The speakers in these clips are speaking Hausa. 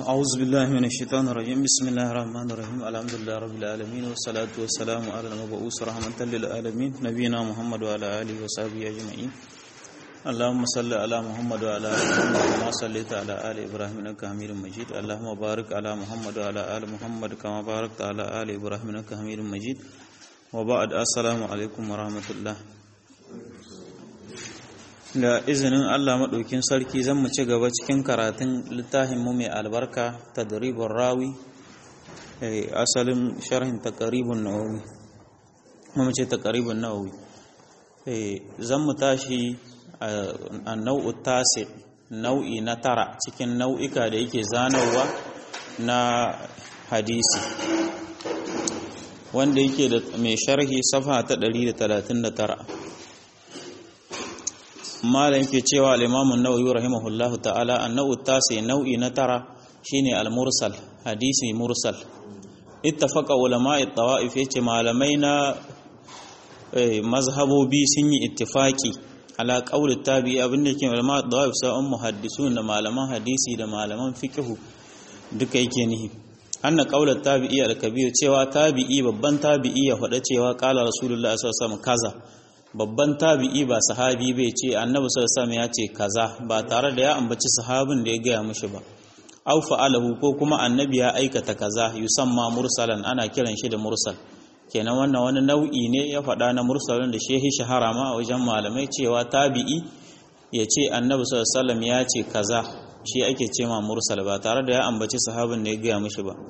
أعوذ بالله من الشيطان الرجيم بسم الله الرحمن الرحيم الحمد لله رب العالمين والصلاة والسلام على المبعوث رحمة للعالمين نبينا محمد وعلى آله وصحبه أجمعين اللهم صل على محمد وعلى آل محمد كما صليت على آل إبراهيم إنك حميد مجيد اللهم بارك على محمد وعلى آل محمد كما باركت على آل إبراهيم إنك حميد مجيد وبعد السلام عليكم ورحمة الله da izinin Allah maɗaukin sarki zan mu ci gaba cikin karatun littafinmu mai albarka tadribun rawi asalin sharhin taqribun nawawi mu ce taqribun nawawi zan mu tashi a nau'u tasi nau'i na tara cikin nau'ika da yake zanarwa na hadisi wanda yake da mai sharhi safa ta 139 malam ke cewa al-imamu nawawi rahimahullahu ta'ala annau tasi nau'i na tara shine al-mursal hadisi mursal ittafaqa ulama'i tawaif yace malamai na mazhabobi sun yi ittifaki ala qawli tabi'i abinda yake ulama tawaif sa'un muhaddisun da malaman hadisi da malaman fiqh duka yake nihi anna qawla tabi'i al-kabir cewa tabi'i babban tabi'i ya faɗa cewa qala rasulullahi sallallahu alaihi wasallam kaza babban tabi'i ba sahabi bai ce annabi sallallahu ya ce kaza ba tare da ya ambaci sahabin da ya gaya mishi ba aw fa'alahu ko kuma annabi ya aikata kaza yusamma mursalan ana kiran shi da mursal kenan wannan wani nau'i ne ya faɗa na mursalin da shehi shahara ma a wajen malamai cewa tabi'i ya ce annabi sallallahu ya ce kaza shi ake ce ma mursal ba tare da ya ambaci sahabin da ya gaya mishi ba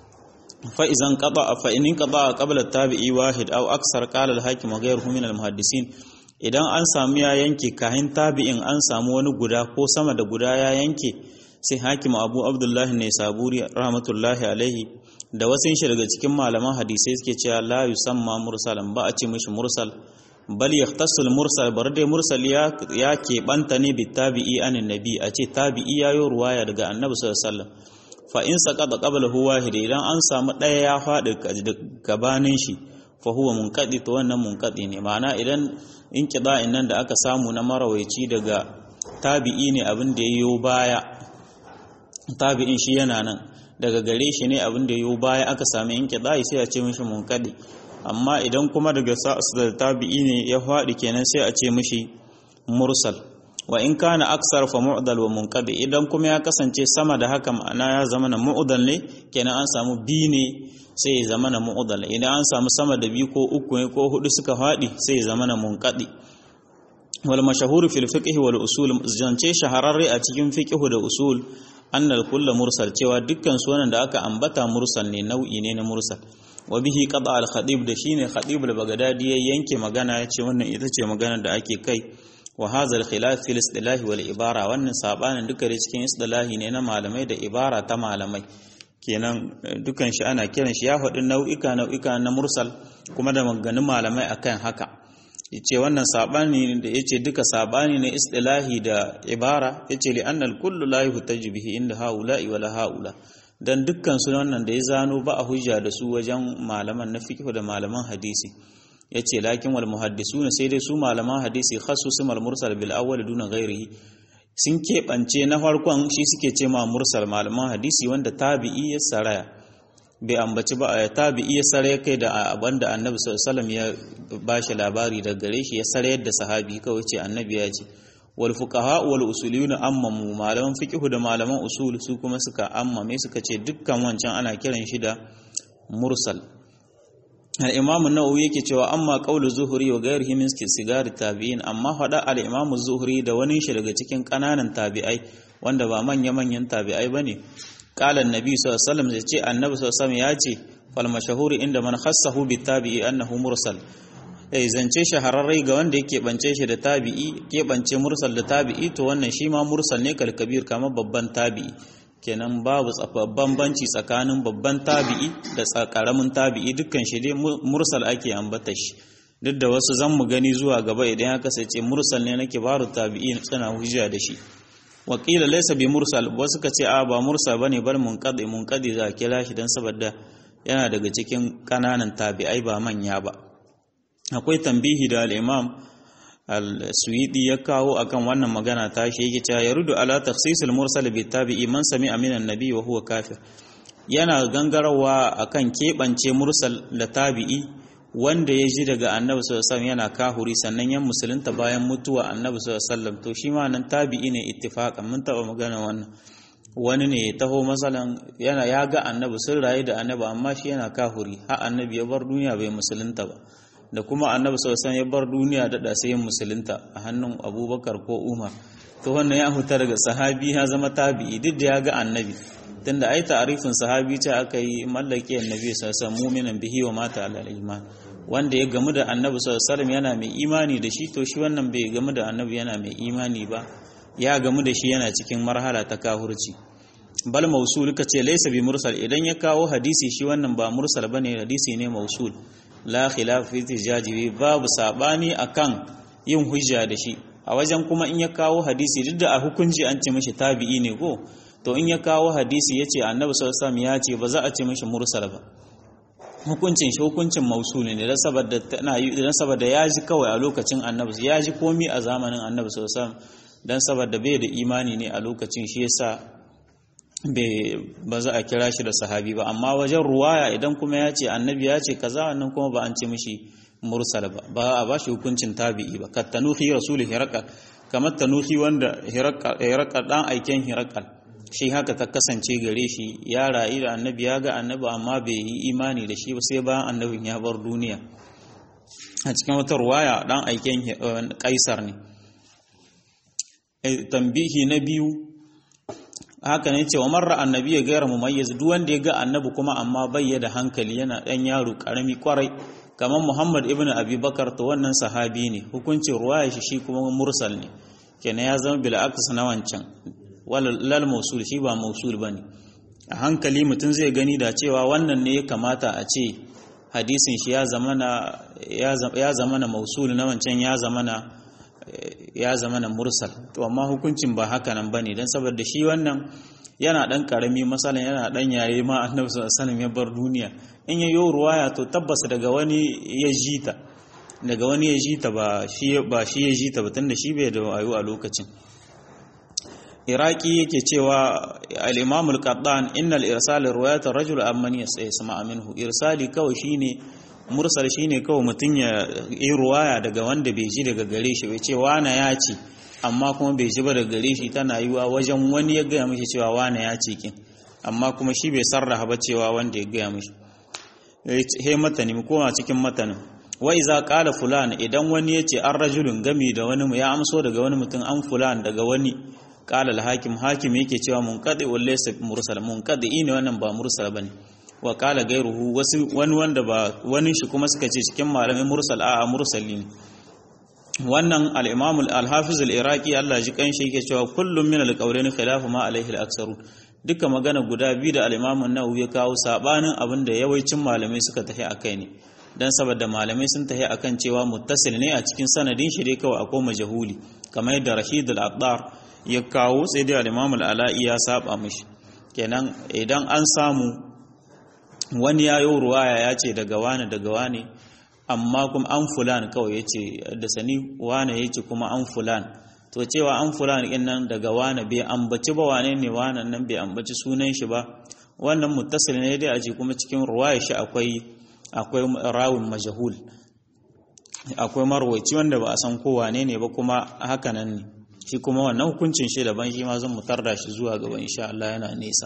فإذا انقطع فإن انقطع قبل التابعي واحد أو أكثر قال الحاكم وغيره من المحدثين idan an samu ya yanke kahin tabi'in an samu wani guda ko sama da guda ya yanke sai hakim abu abdullahi ne saburi rahmatullahi alaihi da wasu shi daga cikin malaman hadisai suke cewa la yusamma mursalan ba a ce mishi mursal bal yahtasul mursal bar dai mursal ya ya keɓanta ne bi tabi'i anin nabi a ce tabi'i yayo ruwaya daga annabi sallallahu alaihi wasallam fa in saqata qablahu wahid idan an samu ɗaya ya faɗi gabanin shi fa huwa munqadi to wannan munqadi ne ma'ana idan in qida'in nan da aka samu na marawaici daga tabi'i ne abin da yayo baya tabi'in shi yana nan daga gare shi ne abin da yayo baya aka sami in qida'i sai a ce mishi munqadi amma idan kuma daga sa'as da tabi'i ne ya faɗi kenan sai a ce mishi mursal wa in kana aksar fa mu'dal wa munqadi idan kuma ya kasance sama da haka ma'ana ya zama na mu'dal ne kenan an samu bi ne sai ya zama na mu'dal idan an samu sama da biyu ko uku ne ko hudu suka fadi sai ya zama na munqadi wal mashahur fil fiqh wal usul zance shahararre a cikin fiqh da usul annal kullu mursal cewa dukkan su wannan da aka ambata mursal ne nau'i ne na mursal wa bihi qada al khatib da shine khatib al bagdadi ya yanke magana ya ce wannan ita ce magana da ake kai wa hadha al-khilaf fil istilah wal ibara wannan sabanin duka da cikin istilahi ne na malamai da ibara ta malamai kenan dukan shi ana kiran shi ya faɗi nau'ika nau'ika na mursal kuma da maganganun malamai akan haka yace wannan sabani da yace duka sabani ne istilahi da ibara yace li anna al-kullu la yuhtaju bihi inda haula'i wala haula dan dukkan su wannan da ya zano ba a hujja da su wajen malaman na fiqh da malaman hadisi ya ce lakin wal muhaddisuna sai dai su malaman hadisi khassusu mal mursal bil awwal duna ghairihi sun keɓance na farkon shi suke ce ma mursal malaman hadisi wanda tabi'i ya saraya bai ambaci ba tabi'i ya saraya kai da abanda annabi sallallahu alaihi ya bashi labari da gare shi ya sarayar da sahabi kawai ce annabi ya ce wal fuqaha wal usuliyuna ammamu malaman fiqh da malaman usul su kuma suka ammame suka ce dukkan wancan ana kiran shi da mursal al'imamu nawawi yake cewa amma ƙaunar zuhuri wa gayar himin sigari tabi'in amma faɗa al'imamu zuhuri da wani shi daga cikin ƙananan tabi'ai wanda ba manya-manyan tabi'ai ba ne ƙalan nabi sallam zai ce annabi sallam ya ce falmashahuri inda man khassahu bi tabi'i annahu mursal eh zance shahararrai ga wanda yake bance shi da tabi'i ke bance mursal da tabi'i to wannan shi ma mursal ne kalkabir kamar babban tabi'i kenan babu bambanci tsakanin babban tabi'i da karamin tabi'i dukkan shi dai mursal ake ambata shi duk da wasu zan mu gani zuwa gaba idan ya kasance mursal ne na kibaru tabi'i suna hujja da shi wakila laysa bi mursal wasu ka ce a ba mursal bane bar munqadi munqadi za kira shi dan saboda yana daga cikin kananan tabi'ai ba manya ba akwai tambihi da al-imam al-suwidi ya kawo akan wannan magana ta shi yake cewa yarudu ala takhsisul mursal bi tabi'i man sami'a min annabi wa huwa kafir yana gangarawa akan keɓance mursal da tabi'i wanda ya ji daga annabi sallallahu alaihi yana kahuri sannan ya musulunta bayan mutuwa annabi sallallahu alaihi to shi ma nan tabi'i ne ittifaqan mun taba magana wannan wani ne ya taho masalan yana ya ga annabi sun rayu da annabi amma shi yana kahuri har annabi ya bar duniya bai musulunta ba da kuma annabi sallallahu ya bar duniya da sai musulunta a hannun abubakar ko umar to wannan ya huta daga sahabi ya zama tabi'i duk da ya ga annabi tunda ai ta'arifin sahabi ce aka yi mallaki annabi sallallahu alaihi mu'minan bihi wa mata ala iman wanda ya gamu da annabi sallallahu yana mai imani da shi to shi wannan bai gamu da annabi yana mai imani ba ya gamu da shi yana cikin marhala ta kahurci bal mausul kace laysa bi mursal idan ya kawo hadisi shi wannan ba mursal bane hadisi ne mausul la khilaf fi tijaji babu sabani akan yin hujja da shi a wajen kuma in ya kawo hadisi duk da a hukunci an ce mishi tabi'i ne ko to in ya kawo hadisi yace annabi sallallahu alaihi ya ce ba za a ce mishi mursal ba hukuncin shi hukuncin mausul ne da saboda tana da saboda ya ji kawai a lokacin annabi ya ji komi a zamanin annabi sallallahu alaihi dan saboda bai da imani ne a lokacin shi yasa ba za a kira shi da sahabi ba amma wajen ruwaya idan kuma ya ce annabi ya ce kaza wannan kuma ba an ce mishi mursal ba ba a ba shi hukuncin tabi'i ba kat tanuhi rasul hiraqal kamar tanuhi wanda hiraqal dan aiken hiraqal shi haka ta kasance gare shi ya rayu da annabi ya ga annabi amma bai yi imani da shi ba sai bayan annabin ya bar duniya a cikin wata ruwaya dan aiken kaisar ne tambihi na biyu haka ne cewa marra annabi ya gaira mumayyiz duk wanda ya ga annabi kuma amma bai da hankali yana dan yaro karami kwarai kamar Muhammad ibn Abi Bakar to wannan sahabi ne hukuncin ruwaya shi shi kuma mursal ne kenan ya zama bil aks na wancan lal mausul shi ba mausul bane a hankali mutum zai gani da cewa wannan ne ya kamata a ce hadisin shi ya zamana ya zamana mausul na wancan ya zamana ya zama na mursal to amma hukuncin ba haka nan bane dan saboda shi wannan yana dan karami masalan yana dan yaye ma annabi sallallahu alaihi ya bar duniya in ya yi ruwaya to tabbas daga wani ya jita daga wani ya jita ba shi ba shi ya jita ba tunda shi bai da wayo a lokacin iraki yake cewa al-imam al-qattan innal irsal riwayat ar-rajul amman yasma minhu irsali kawai shine mursal shine kawai mutum ya yi ruwaya daga wanda bai ji daga gare shi bai ce wana ya ce amma kuma bai ji ba daga gare shi tana yiwa wajen wani ya gaya mishi cewa wana ya ce kin amma kuma shi bai sarraha ba cewa wanda ya gaya mishi he matani mu koma cikin matanin wa iza qala fulan idan wani ya ce an rajulun gami da wani ya amso daga wani mutum an fulan daga wani qala al-hakim hakim yake cewa munqadi wa laysa mursal munqadi ne wannan ba mursal bane wa kala gairuhu wasu wani wanda ba wani shi kuma suka ce cikin malamin mursal a mursali ne wannan al-imam al-hafiz al-iraqi Allah ji kan shi yake cewa kullum min al-qawlain khilafu ma alaihi al-aktharun duka magana guda biyu da al-imam an-nawawi ya kawo sabanin abinda yawancin malamai suka tafi akai ne dan saboda malamai sun tafi akan cewa muttasil ne a cikin sanadin shi dai kawai akwai majhuli kamar yadda Rashid al-Attar ya kawo sai dai al-imam al-ala'i ya saba mishi kenan idan an samu wani ya yi ruwaya ya ce daga wane daga wane amma kuma an fulan kawai ya ce da sani wane ya ce kuma an fulan to cewa an fulan ɗin nan daga wane bai ambaci ba wane ne wane nan bai ambaci sunan shi ba wannan muttasil ne dai a ce kuma cikin ruwaya shi akwai akwai rawin majahul akwai marwaici wanda ba a san ko wane ne ba kuma haka nan ne shi kuma wannan hukuncin shi daban shi ma zan mutar da shi zuwa gaba insha Allah yana nesa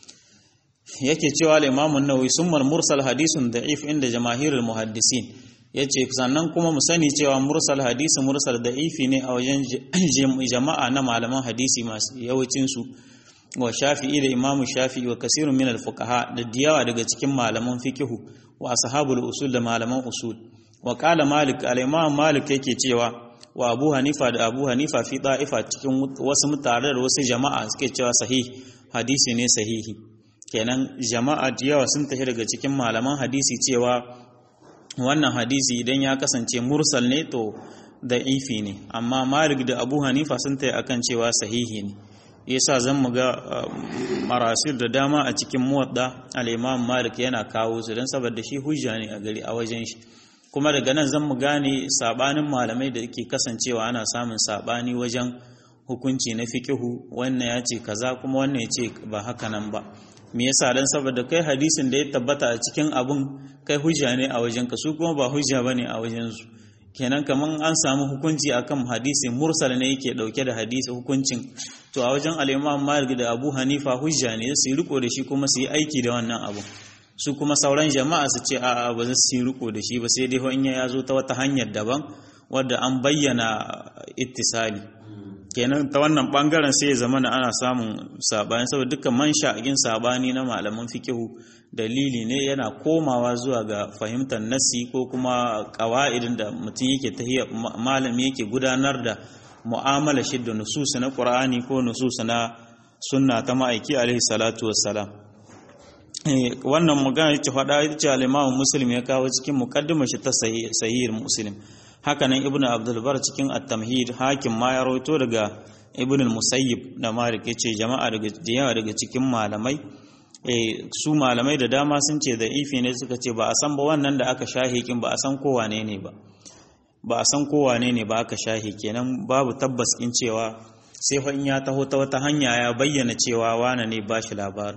yake cewa al-Imam an-Nawawi summa mursal hadisun da'if inda jamaahirul muhaddisin yace sannan kuma mu sani cewa mursal hadisi mursal da'ifi ne a wajen jama'a na malaman hadisi masu yawancin su wa Shafi'i da Imam Shafi'i wa kasirun min al-fuqaha da diyawa daga cikin malaman fiqhu wa ashabul usul da malaman usul wa qala Malik al-Imam Malik yake cewa wa Abu Hanifa da Abu Hanifa fi da'ifa cikin wasu mutare da wasu jama'a suke cewa sahih hadisi ne sahihi kenan jama'a da yawa sun tafi daga cikin malaman hadisi cewa wannan hadisi idan ya kasance mursal ne to da ifi ne amma malik da abu hanifa sun tafi akan cewa sahihi ne yasa zan mu ga marasir da dama a cikin muwadda al-imam malik yana kawo su don saboda shi hujja ne a gari a wajen shi kuma daga nan zan mu gane sabanin malamai da ke kasancewa ana samun sabani wajen hukunci na fikihu wannan ya ce kaza kuma wannan ya ce ba haka nan ba me yasa dan saboda kai hadisin da ya tabbata a cikin abun kai hujja ne a wajen ka su kuma ba hujja bane a wajen su kenan kaman an samu hukunci akan hadisi mursal ne yake dauke da hadisi hukuncin to a wajen al-Imam Malik da Abu Hanifa hujja ne su yi riko da shi kuma su yi aiki da wannan abu su kuma sauran jama'a su ce a'a ba za su yi riko da shi ba sai dai in ya zo ta wata hanyar daban wadda an bayyana ittisali kenan ta wannan bangaren sai ya zama ana samun sabani saboda dukkan man sha'agin sabani na malaman fikihu dalili ne yana komawa zuwa ga fahimtar nassi ko kuma qawaidin da mutum yake tahiyya malami yake gudanar da mu'amala shi da nusus na Qur'ani ko nusus na sunna ta ma'aiki alaihi salatu wassalam wannan magana ce faɗa ita ce al-Imam Muslim ya kawo cikin muqaddimar shi ta sahih Muslim haka nan Ibn Abdul Bar cikin at-Tamhid hakim ma ya rawaito daga Ibn al-Musayyib da Malik yace jama'a daga yawa daga cikin malamai su malamai da dama sun ce da ifi ne suka ce ba a san ba wannan da aka shahi kin ba a san ko wane ne ba ba a san ko wane ne ba aka shahi kenan babu tabbas kin cewa sai fa in ya taho ta wata hanya ya bayyana cewa wane ne ba shi labarin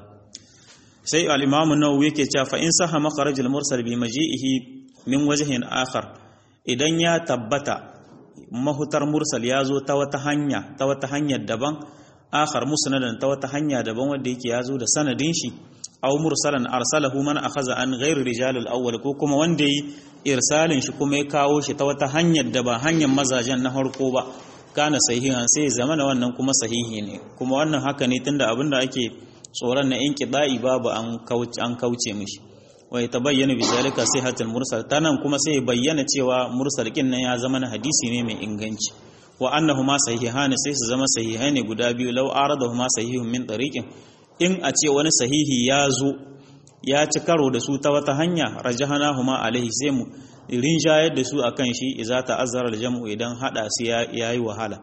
sai al-imamu nawawi yake cewa fa in saha makharajul mursal bi maji'ihi min wajhin akhar idan ya tabbata mahutar mursal ya zo ta wata hanya ta wata hanyar daban akhar musnadan ta wata hanya daban wanda yake ya zo da sanadin shi aw mursalan arsalahu man akhadha an ghairi rijal al-awwal ko kuma wanda yi irsalin shi kuma ya kawo shi ta wata hanyar da ba hanyar mazajen na harko ba kana sahihan sai zamana wannan kuma sahihi ne kuma wannan haka ne tunda abinda ake tsoron na inqida'i babu an kauce an kauce mishi wa yatabayyana bi zalika sihhatul mursal tanan kuma sai bayyana cewa mursal kin nan ya zama na hadisi ne mai inganci wa annahuma sahihan sai su zama sahihai ne guda biyu law aradahuma sahihun min tariqin in a ce wani sahihi ya zo ya ci karo da su ta wata hanya rajahanahuma alaihi sai mu rinjayar da su akan shi idza ta'azzara al-jam'u idan hada su yayi wahala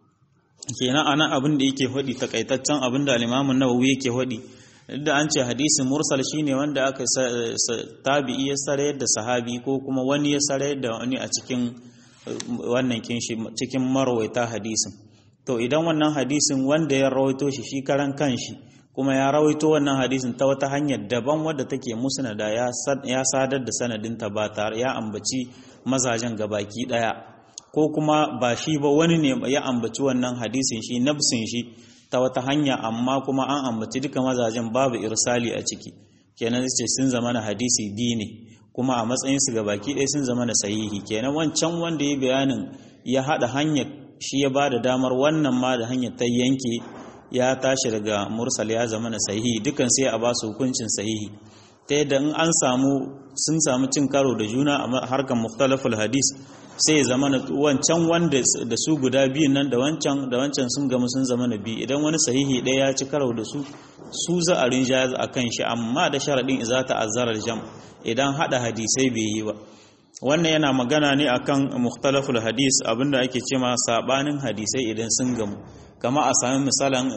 kenan anan abin da yake hodi takaitaccen abin da al-Imam an-Nawawi yake hodi da an ce hadisin mursal shine wanda aka tabi'i ya sarayar da sahabi ko kuma wani ya sarayar da wani a cikin wannan kinshi cikin marwaita hadisin to idan wannan hadisin wanda ya rawaito shi shi karan kanshi kuma ya rawaito wannan hadisin ta wata hanyar daban wadda take musnada ya sadar da sanadinta ba tare ya ambaci mazajen gabaki daya ko kuma ba shi ba wani ne ya ambaci wannan hadisin shi nafsin shi ta wata hanya amma kuma an ambaci duka mazajen babu irsali a ciki kenan ce sun zama na hadisi bi ne kuma a matsayin su gabaki ɗaya sun zama na sahihi kenan wancan wanda ya bayanin ya haɗa hanyar shi ya ba da damar wannan ma da hanyar ta yanke ya tashi daga mursal ya zama na sahihi dukan sai a ba su hukuncin sahihi ta yadda in an samu sun samu cin karo da juna a harkar mukhtalaful hadis sai ya zama wancan wanda da su guda biyun nan da wancan da wancan sun gamu sun zama na biyu idan wani sahihi ɗaya ya ci karo da su su za a rinja a kan shi amma da sharaɗin za ta azzarar jam idan haɗa hadisai bai yi ba wannan yana magana ne akan mukhtalaful hadis abinda ake cema sabanin hadisai idan sun gamu kama a sami misalan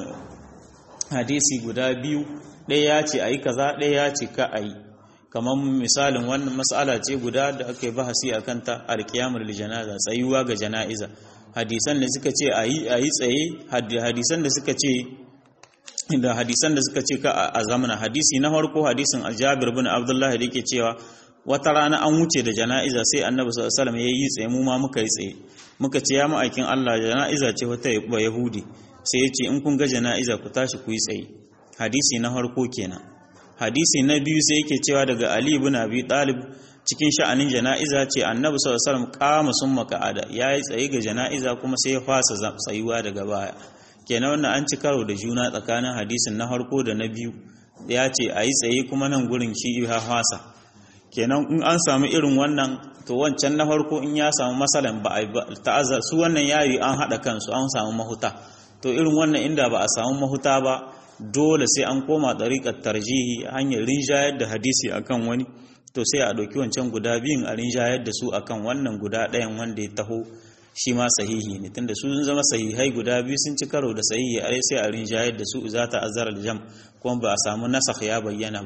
hadisi guda biyu ɗaya ya ce a yi kaza ɗaya ya ce ka a yi kamar misalin wannan mas'ala ce guda da aka yi bahasi a kanta alkiyamul janaza tsayuwa ga jana'iza hadisan da suka ce a yi tsaye hadisan da suka ce da hadisan da suka ce ka a zamana hadisi na farko hadisin Jabir bin Abdullah da yake cewa wata rana an wuce da jana'iza sai Annabi sallallahu alaihi wasallam yayi tsaye mu ma muka yi tsaye muka ce ya ma'aikin Allah jana'iza ce wata ba Yahudi sai ya ce in kun ga jana'iza ku tashi ku yi tsaye hadisi na farko kenan hadisi na biyu sai yake cewa daga Ali ibn Abi Talib cikin sha'anin jana'iza ce Annabi sallallahu alaihi wasallam kama summa ka'ada yayi tsaye ga jana'iza kuma sai ya fasa tsayuwa daga baya kenan wannan an ci karo da juna tsakanin hadisin na harko da na biyu ya ce a yi tsaye kuma nan gurin shi ya hasa kenan in an samu irin wannan to wancan na harko in ya samu masalan ba a ta'azzar su wannan yayi an haɗa kansu an samu mahuta to irin wannan inda ba a samu mahuta ba dole sai an koma ɗariƙar tarjihi hanyar rinjayar da hadisi akan wani to sai a ɗauki wancan guda biyun a rinjayar da su akan wannan guda ɗayan wanda ya taho shi ma sahihi ne tunda su sun zama sahihai guda biyu sun ci karo da sahihi a sai a rinjayar da su za ta azar jam kuma ba a samu nasakh ya bayyana ba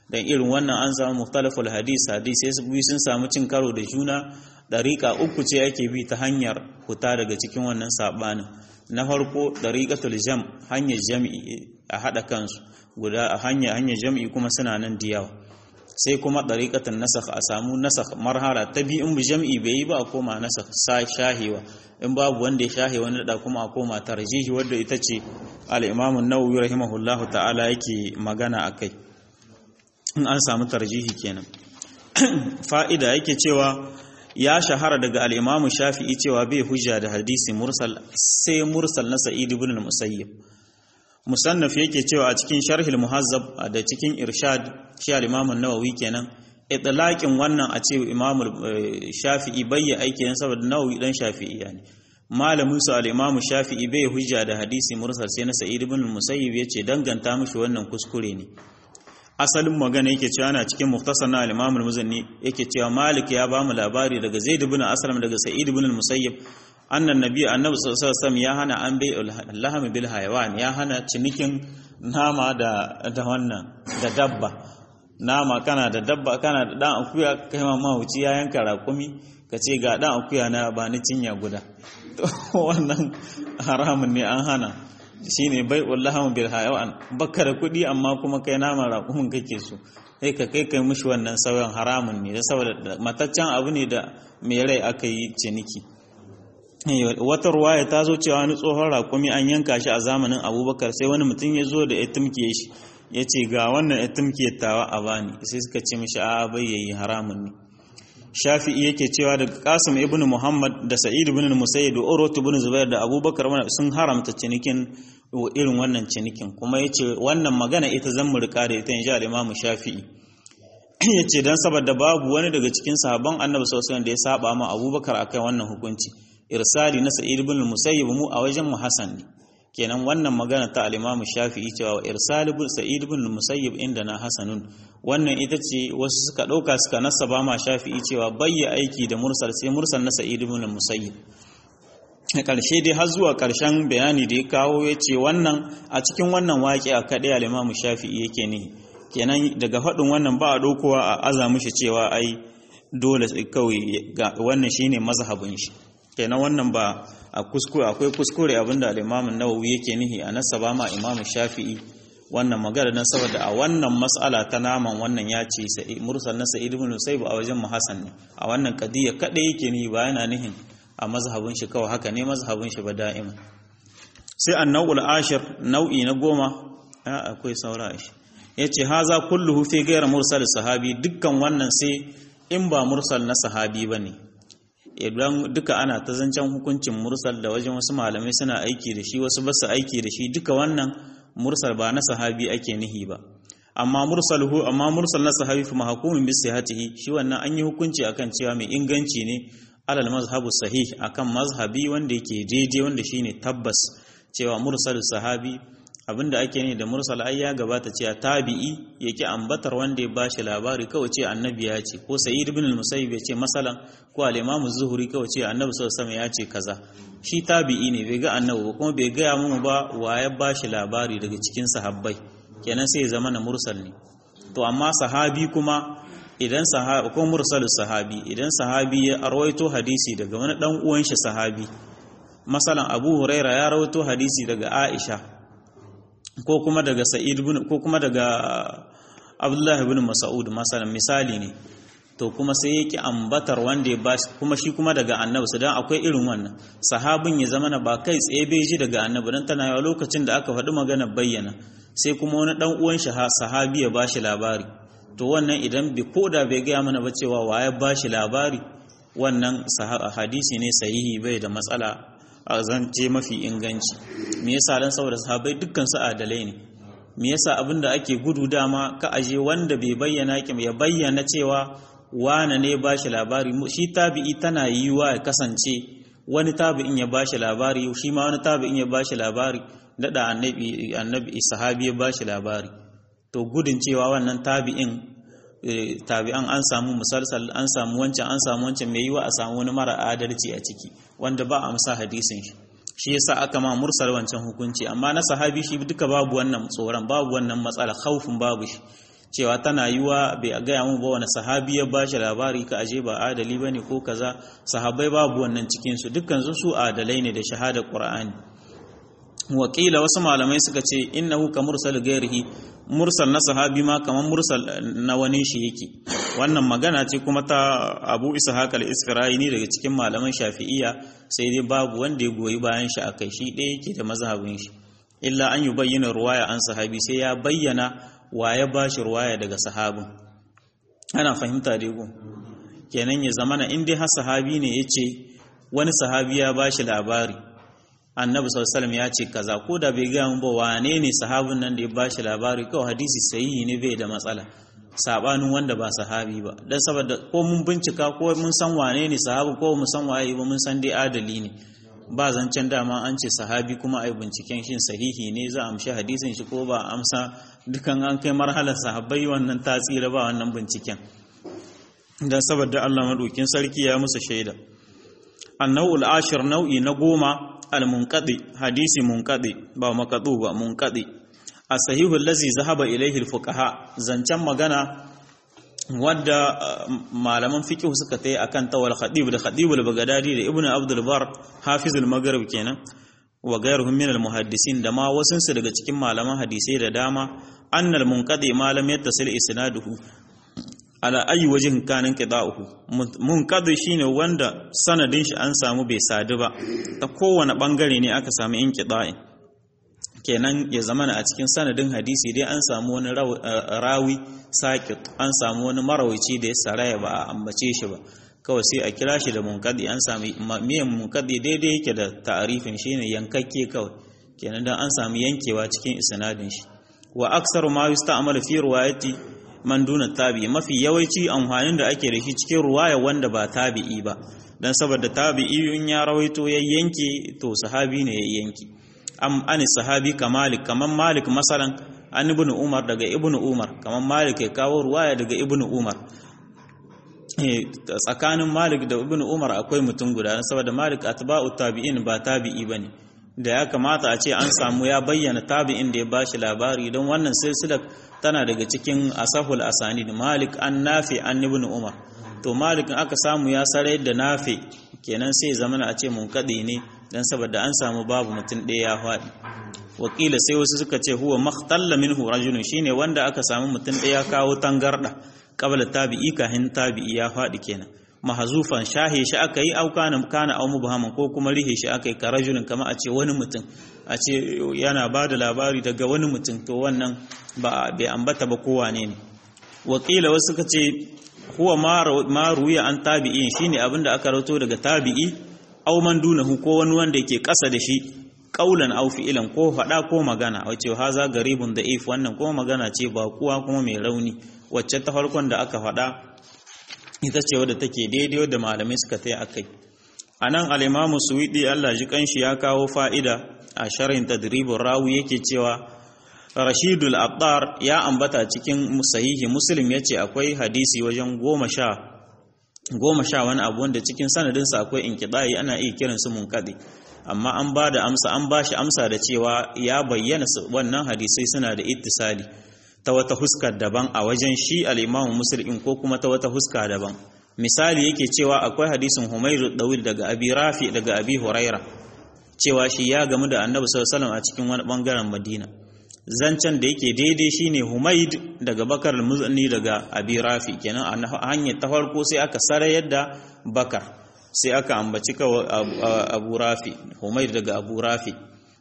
dan irin wannan an samu mukhtalaful hadis hadis sai su sun samu cin karo da juna dariqa uku ce ake bi ta hanyar huta daga cikin wannan sabanin na farko dariqatul jam hanyar jami'i a hada kansu guda a hanya hanyar jami'i kuma suna nan da yawa sai kuma dariqatan nasakh a samu nasakh marhala ta bi in bi jami'i bai yi ba a koma nasakh sa shahewa in babu wanda ya shahe wani da kuma a koma tarjihi wanda ita ce al-imam an-nawawi rahimahullahu ta'ala yake magana akai in an samu tarjihi kenan fa'ida yake cewa ya shahara daga al-imam shafi'i cewa bai hujja da hadisi mursal sai mursal na sa'id ibn al-musayyib musannaf yake cewa a cikin sharhil muhazzab da cikin irshad shi al-imam an-nawawi kenan itlaqin wannan a ce imam shafi'i bayya aiki dan saboda nawawi dan shafi'i yani malamin su al-imam shafi'i bai hujja da hadisi mursal sai na sa'id ibn al-musayyib yace danganta mishi wannan kuskure ne asalin magana yake cewa ana cikin mukhtasar na al-imam al-muzanni yake cewa malik ya ba mu labari daga zaid ibn aslam daga sa'id ibn al-musayyib annan nabi annabi sallallahu alaihi wasallam ya hana an bai laham bil hayawan ya hana cinikin nama da da wannan da dabba nama kana da dabba kana da dan akuya kai ma mahuci ya yanka raƙumi ka ce ga dan akuya na ba ni cinya guda to wannan haramun ne an hana shine bai laham bil hayawan baka da kuɗi amma kuma kai nama raƙumin kake so sai ka kai kai mishi wannan sauyan haramun ne saboda mataccen abu ne da mai rai aka yi ciniki wata ruwaya ta zo cewa wani tsohon raƙumi an yanka shi a zamanin abubakar sai wani mutum ya zo da ya tumke shi ya ce ga wannan ya tumke tawa a bani sai suka ce mishi a bai yayi haramun ne shafi'i yake cewa daga kasim ibn muhammad da sa'id ibn musayyid da urwat ibn zubair da abubakar sun haramta cinikin irin wannan cinikin kuma yace wannan magana ita zan mu rika da ita insha al-imam shafi'i yace dan saboda babu wani daga cikin sahabban annabi sallallahu alaihi wasallam da ya saba ma abubakar akan wannan hukunci irsali na sa'id ibn musayyib mu a wajen mu hasan ne kenan wannan magana ta al-imam shafi'i cewa irsal ibn sa'id ibn musayyib inda na hasanun wannan ita ce wasu suka dauka suka nasaba ma shafi'i cewa bayya aiki da mursal sai mursal na sa'id ibn musayyib a ƙarshe dai har zuwa ƙarshen bayani da ya kawo ya ce wannan a cikin wannan waƙi a kaɗai al-imam shafi'i yake ne kenan daga faɗin wannan ba a ɗaukowa a aza mishi cewa ai dole kawai wannan shine mazhabin shi kenan wannan ba a kuskure akwai kuskure abinda al-Imam an-Nawawi yake nihi a nasaba ma Imam Shafi'i wannan magana dan saboda a wannan mas'ala ta naman wannan ya ce sai mursal na Sa'id ibn Musayyib a wajen Muhassan ne a wannan qadiyya kada yake nihi ba yana nihin a mazhabin shi kawai haka ne mazhabin shi ba da'ima sai an-naw'ul ashir nau'i na goma akwai saura shi yace haza kulluhu fi ghayr mursal sahabi dukkan wannan sai in ba mursal na sahabi bane idan duka ana ta zancen hukuncin mursal da wajen wasu malamai suna aiki da shi wasu basu aiki da shi duka wannan mursal ba na sahabi ake nihi ba amma mursal hu amma mursal na sahabi fa mahkumin bi sihhatihi shi wannan an yi hukunci akan cewa mai inganci ne alal mazhabu sahih akan mazhabi wanda yake daidai wanda shine tabbas cewa mursal sahabi abinda ake ne da mursal ai ya gabata cewa tabi'i yake ambatar wanda ya bashi labari kawai ce annabi ya ce ko sa'id ibn al-musayyib ya ce masalan ko al-imam az-zuhri kawai ce annabi sallallahu alaihi ya ce kaza shi tabi'i ne bai ga annabi ba kuma bai gaya mu ba wa ya bashi labari daga cikin sahabbai kenan sai ya zama na mursal ne to amma sahabi kuma idan sahabi ko mursalus sahabi idan sahabi ya arwaito hadisi daga wani dan uwan shi sahabi masalan abu huraira ya rawaito hadisi daga aisha ko kuma daga sa'id ibn ko kuma daga abdullahi ibn mas'ud masalan misali ne to kuma sai yake ambatar wanda ya bashi kuma shi kuma daga annabi su dan akwai irin wannan sahabin ya zama na ba kai tsaye bai ji daga annabi dan tana yawa lokacin da aka faɗi magana bayyana sai kuma wani dan uwan shi sahabi ya bashi labari to wannan idan bi koda bai gaya mana ba cewa wa ya bashi labari wannan hadisi ne sahihi bai da matsala a zance mafi inganci me yasa dan saboda sahabbai dukkan su adalai ne me yasa abinda ake gudu dama ka aje wanda bai bayyana ki ya bayyana cewa wane ne ba shi labari shi tabi'i tana yiwa ya kasance wani tabi'in ya ba shi labari shi ma wani tabi'in ya ba shi labari dada annabi annabi sahabi ya ba shi labari to gudun cewa wannan tabi'in tabi'an an samu musalsal an samu wancan an samu wancan mai yiwa a samu wani mara adalci a ciki wanda ba a musa hadisin shi shi yasa aka ma mursal wancan hukunci amma na sahabi shi duka babu wannan tsoron babu wannan matsala khaufin babu shi cewa tana yiwa bai gaya mu ba wani sahabi ya bashi labari ka aje ba adali bane ko kaza sahabbai babu wannan cikin su dukkan su su adalai ne da shahada qur'ani wakila wasu malamai suka ce innahu ka mursal gairihi mursal na sahabi ma kamar mursal na wani shi yake wannan magana ce kuma ta abu ishaq al-isfirayini daga cikin malaman shafi'iyya sai dai babu wanda ya goyi bayan shi akai shi ɗaya yake da mazhabin shi illa an yi bayyana ruwaya an sahabi sai ya bayyana wa ya bashi ruwaya daga sahabin ana fahimta dai go kenan ya zamana in dai har sahabi ne yace wani sahabi ya bashi labari annabi sallallahu ya ce kaza ko da bai gaya mun ba wane ne sahabin nan da ya bashi labari kawai hadisi sahihi ne bai da matsala sabanin wanda ba sahabi ba dan saboda ko mun bincika ko mun san wane ne sahabi ko mun san waye ba mun san dai adali ne ba zancen dama an ce sahabi kuma ai binciken shin sahihi ne za a amshi hadisin shi ko ba amsa dukan an kai marhalar sahabbai wannan ta tsira ba wannan binciken dan saboda Allah madaukin sarki ya musu shaida annau'ul ashir nau'i na goma al-munqadi hadisi munqadi ba maqdu ba munqadi as-sahihu allazi zahaba ilayhi al-fuqaha zancan magana wadda malaman fiqh suka tayi akan tawal khatib da khatib al-baghdadi da ibnu abdul bar hafiz al-maghrib kenan wa ghayruhum min al-muhaddisin da ma wasun su daga cikin malaman hadisai da dama annal munqadi ma lam yattasil isnaduhu ala ayi wajen kanin qida'uhu munqadi shine wanda sanadin shi an samu bai sadu ba ta kowane bangare ne aka samu inqida'in kenan ya zamana a cikin sanadin hadisi dai an samu wani rawi sakit an samu wani marawici da ya saraya ba a ambace shi ba kawai sai a kira shi da munqadi an sami miyan munqadi daidai yake da ta'arifin shine yankakke kawai kenan dan an samu yankewa cikin isnadin shi wa aksaru ma yusta'malu fi riwayati man duna tabi'i mafi yawanci amfanin da ake da shi cikin ruwaya wanda ba tabi'i ba dan saboda tabi'i in ya rawaito ya yanke to sahabi ne ya yanke am ani sahabi kamalik kaman malik masalan an ibnu umar daga ibnu umar kaman malik ya kawo ruwaya daga ibnu umar tsakanin malik da ibnu umar akwai mutum guda saboda malik atba'u tabi'in ba tabi'i bane da ya kamata a ce an samu ya bayyana tabi'in da ya bashi labari don wannan silsilar tana daga cikin asahul asanid malik an nafi an ibn umar to malik aka samu ya sarai da nafi kenan sai zamana a ce munkadi ne dan saboda an samu babu mutum ɗaya ya faɗi wakila sai wasu suka ce huwa makhtalla minhu rajulun shine wanda aka samu mutum ɗaya kawo tangarda qabla tabi'i kahin tabi'i ya faɗi kenan mahazufan shahe shi aka yi auka na kana au mubhaman ko kuma rihe shi aka yi ka rajulun kama a ce wani mutum a ce yana ba da labari daga wani mutum to wannan ba bai ambata ba kowa ne ne wakila wasu suka ce huwa ma ruya an tabi'in shine abin da aka rato daga tabi'i au man dunahu ko wani wanda yake kasa da shi kaulan au fi'ilan ko faɗa ko magana wace haza garibun da if wannan kuma magana ce ba kuwa kuma mai rauni wacce ta farkon da aka faɗa ita ce wadda take daidai wadda malamai suka ta yi a kai a nan alimamu suwiɗi allah ji kanshi ya kawo fa'ida a sharhin tadribin rawu yake cewa rashidul abdar ya ambata cikin sahihi muslim ya ce akwai hadisi wajen goma sha goma sha wani abu wanda cikin sanadinsa akwai inkiɗayi ana iya kiransu munkaɗi amma an ba da amsa an ba shi amsa da cewa ya bayyana wannan hadisai suna da ittisali ta wata huska daban a wajen shi al'imamu musulun ko kuma ta wata huska daban misali yake cewa akwai hadisin humairu dawil daga abi rafi daga abi huraira cewa shi ya gamu da annabi sallallahu a cikin wani bangaren madina zancen da yake daidai shine humaid daga bakar al-muzni daga abi rafi kenan a hanyar ta farko sai aka sarayar da bakar sai aka ambaci kawai abu rafi humaid daga abu rafi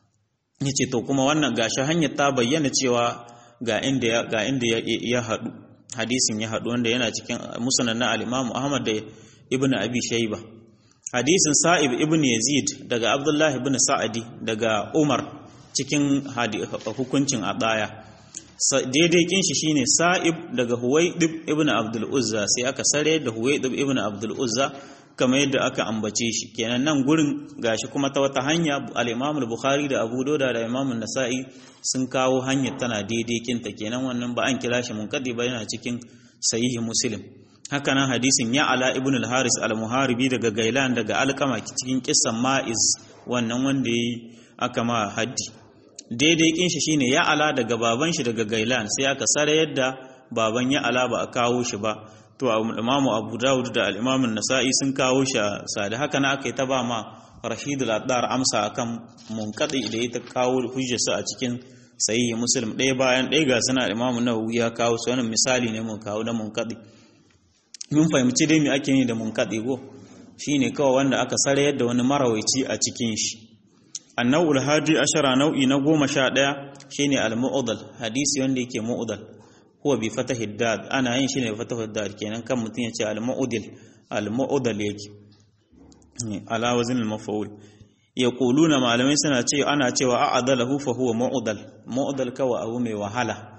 yace to kuma wannan gashi hanyar ta bayyana cewa ga inda ga inda ya haɗu hadisin ya haɗu wanda yana cikin musnad na al-Imam Ahmad da Ibn Abi Shayba hadisin Sa'ib ibn Yazid daga Abdullah ibn Sa'adi daga Umar cikin hukuncin adaya daidai kin shi shine Sa'ib daga Huwaydib ibn Abdul Uzza sai aka sare da Huwaydib ibn Abdul Uzza kamar yadda aka ambace shi kenan nan gurin gashi kuma ta wata hanya al-Imam al-Bukhari da Abu Dawud da Imam an-Nasa'i sun kawo hanyar tana daidai kinta kenan wannan ba an kira shi munkadi ba yana cikin sahihi Muslim haka nan hadisin ya ala ibn al-Haris al-Muharibi daga Gailan daga Alkama cikin kissan Ma'iz wannan wanda yayi aka ma haddi daidai kin shi shine ya ala daga baban shi daga Gailan sai aka sare yadda baban ya ala ba a kawo shi ba to imamu abu dawud da al'imamin nasa'i sun kawo shi a sadi haka na aka yi ta ba ma rashid al-addar amsa akan munqadi da ita kawo hujjarsa a cikin sahihi muslim ɗaya bayan ɗaya ga suna imamu nawawi ya kawo su wannan misali ne mun kawo na munqadi mun fahimci dai me ake yi da munqadi go shine kawai wanda aka sare yadda wani marawaici a cikin shi annau'ul hadi ashara nau'i na goma sha ɗaya shine al-mu'dal hadisi wanda yake mu'dal huwa bi fatahi dad ana yin shi ne bi fatahi dad kenan kan mutum ya ce al-mu'dil al-mu'dal yake ala wazin al-maf'ul yaquluna malamai suna ce ana cewa a'adalahu fa huwa mu'dal mu'dal kawai abu mai wahala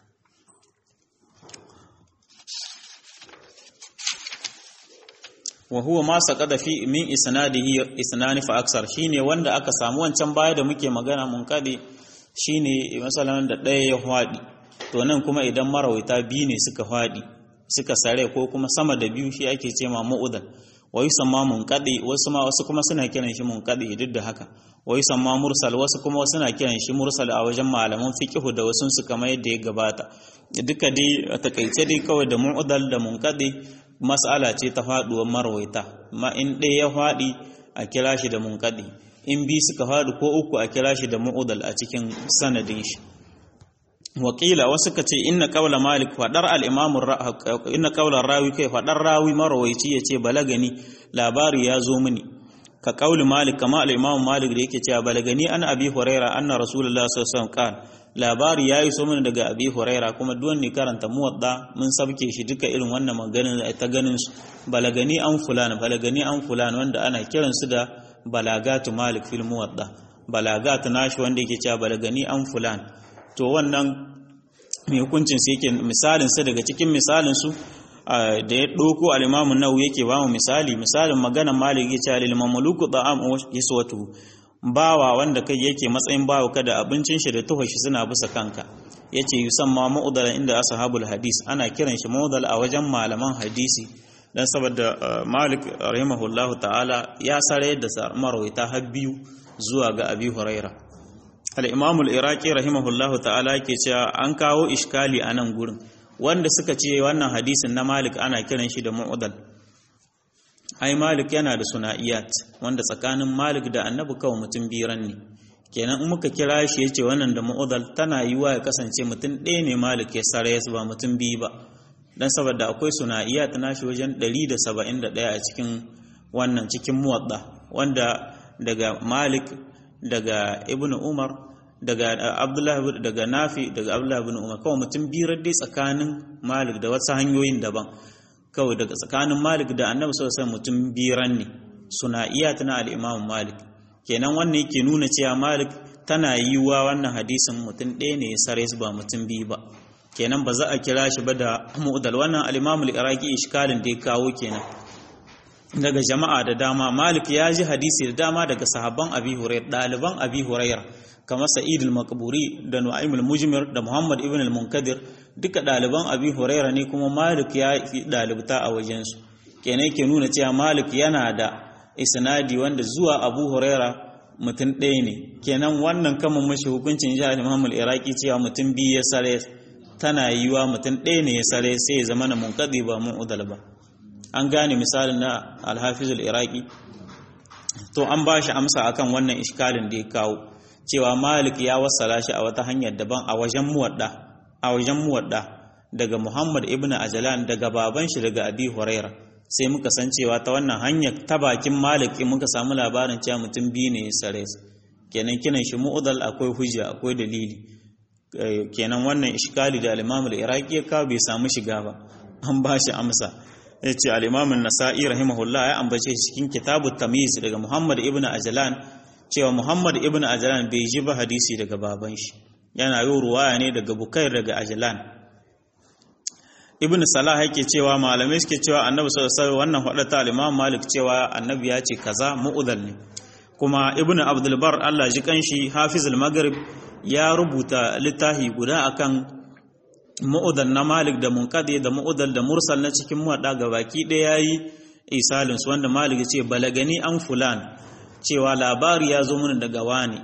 wa huwa ma saqada fi min isnadihi isnani fa aksar shine wanda aka samu wancan baya da muke magana mun kade shine masalan da ɗaya ya hwadi to nan kuma idan marawaita biyu ne suka hwadi suka sare ko kuma sama da biyu shi ake ce ma mu'udal wa yusamma munqadi wasu ma wasu kuma suna kiran shi munqadi duk da haka wa yusamma mursal wasu kuma suna kiran shi mursal a wajen malaman fiqh da wasu su kamar yadda ya gabata duka dai a takaice dai kawai da mu'udal da munqadi mas'ala ce ta faduwar marwaita ma in ɗaya ya faɗi a kira shi da munkaɗi in bi suka faɗi ko uku a kira shi da mu'udal a cikin sanadin shi wakila wasu ka ce inna qawla malik fadar al-imam inna qawla rawi kai fadar rawi marwaici yace balagani labari ya zo mini ka qawli malik kama al-imam malik da yake cewa balagani an abi huraira anna rasulullahi sallallahu alaihi wasallam labari ya yi so mana daga abi huraira kuma duwan ne karanta muwadda mun sabke shi duka irin wannan maganin ta ganin su balagani an fulan balagani an fulan wanda ana kiran su da balagatu malik fil muwadda balagatu nashi wanda yake cewa balagani an fulan to wannan mai hukuncin su yake misalin sa daga cikin misalin su da ya ɗauko al-imamu nawawi yake ba mu misali misalin maganar malik yake cewa lil mamluku ta'am yaswatu bawa wanda kai yake matsayin bawa kada abincin shi da tuhon shi suna bisa kanka yace yusamma mu'dal inda ashabul hadis ana kiran shi mu'dal a wajen malaman hadisi dan saboda Malik rahimahullahu ta'ala ya sare da marwaita har biyu zuwa ga Abi Huraira al-Imam al-Iraqi rahimahullahu ta'ala yake cewa an kawo iskali a nan gurin wanda suka ce wannan hadisin na Malik ana kiran shi da mu'dal ai malik yana da suna'iyat wanda tsakanin malik da annabi kawai mutum biran ne kenan in muka kira shi yace wannan da mu'udal tana yiwa ya kasance mutum ɗaya ne malik ya sare ya ba mutum biyu ba dan saboda akwai suna'iyat nashi wajen 171 a cikin wannan cikin muwadda wanda daga malik daga ibn umar daga abdullahi daga nafi daga abdullahi ibn umar kawai mutum biyu dai tsakanin malik da wasu hanyoyin daban kawai daga tsakanin malik da annabi sosai mutum biran ne suna iya tana al'imamun malik kenan wannan yake nuna cewa malik tana yi wa wannan hadisin mutum ɗaya ne ya sare su ba mutum biyu ba kenan ba za a kira shi ba da mu'udal wannan al'imamul iraki ishkalin da ya kawo kenan daga jama'a da dama malik ya ji hadisi da dama daga sahabban abi hurairah ɗaliban abi hurairah kamar sa'id al-maqburi da nu'aym al-mujmir da muhammad ibn al-munkadir duka ɗaliban abi huraira ne kuma malik ya fi ɗalibta a wajensu kenan ke nuna cewa malik yana da isnadi wanda zuwa abu huraira mutum ɗaya ne kenan wannan kama mashi hukuncin jihar muhammad iraki cewa mutum biyu ya sare tana yiwa mutum ɗaya ne ya sare sai ya zama na munkaɗi ba mun udal ba an gane misalin na alhafizul iraki to an ba shi amsa akan wannan iskalin da ya kawo cewa malik ya wassala shi a wata hanyar daban a wajen muwadda a wajen muwadda daga Muhammad ibn Ajlan daga baban shi daga Abi Huraira sai muka san cewa ta wannan hanyar ta bakin Malik muka samu labarin cewa mutum biyu ne sare kenan kinan shi mu'dal akwai hujja akwai dalili kenan wannan iskali da al-Imam al-Iraqi ya kawo bai samu shiga ba an ba shi amsa yace al-Imam an-Nasa'i rahimahullah ya ambace shi cikin kitabut tamyiz daga Muhammad ibn Ajlan cewa Muhammad ibn Ajlan bai ji ba hadisi daga baban shi yana yi ruwaya ne daga bukair daga ajilan ibn salah yake cewa malamai suke cewa annabi sallallahu alaihi wannan hadata al-imam malik cewa annabi ya ce kaza mu'udal ne kuma ibn abdul bar Allah ji kanshi hafizul maghrib ya rubuta littafi guda akan mu'udal na malik da munqadi da mu'udal da mursal na cikin muwadda gabaki ɗaya yayi isalin su wanda malik ya ce balagani an fulan cewa labari ya zo mana daga wani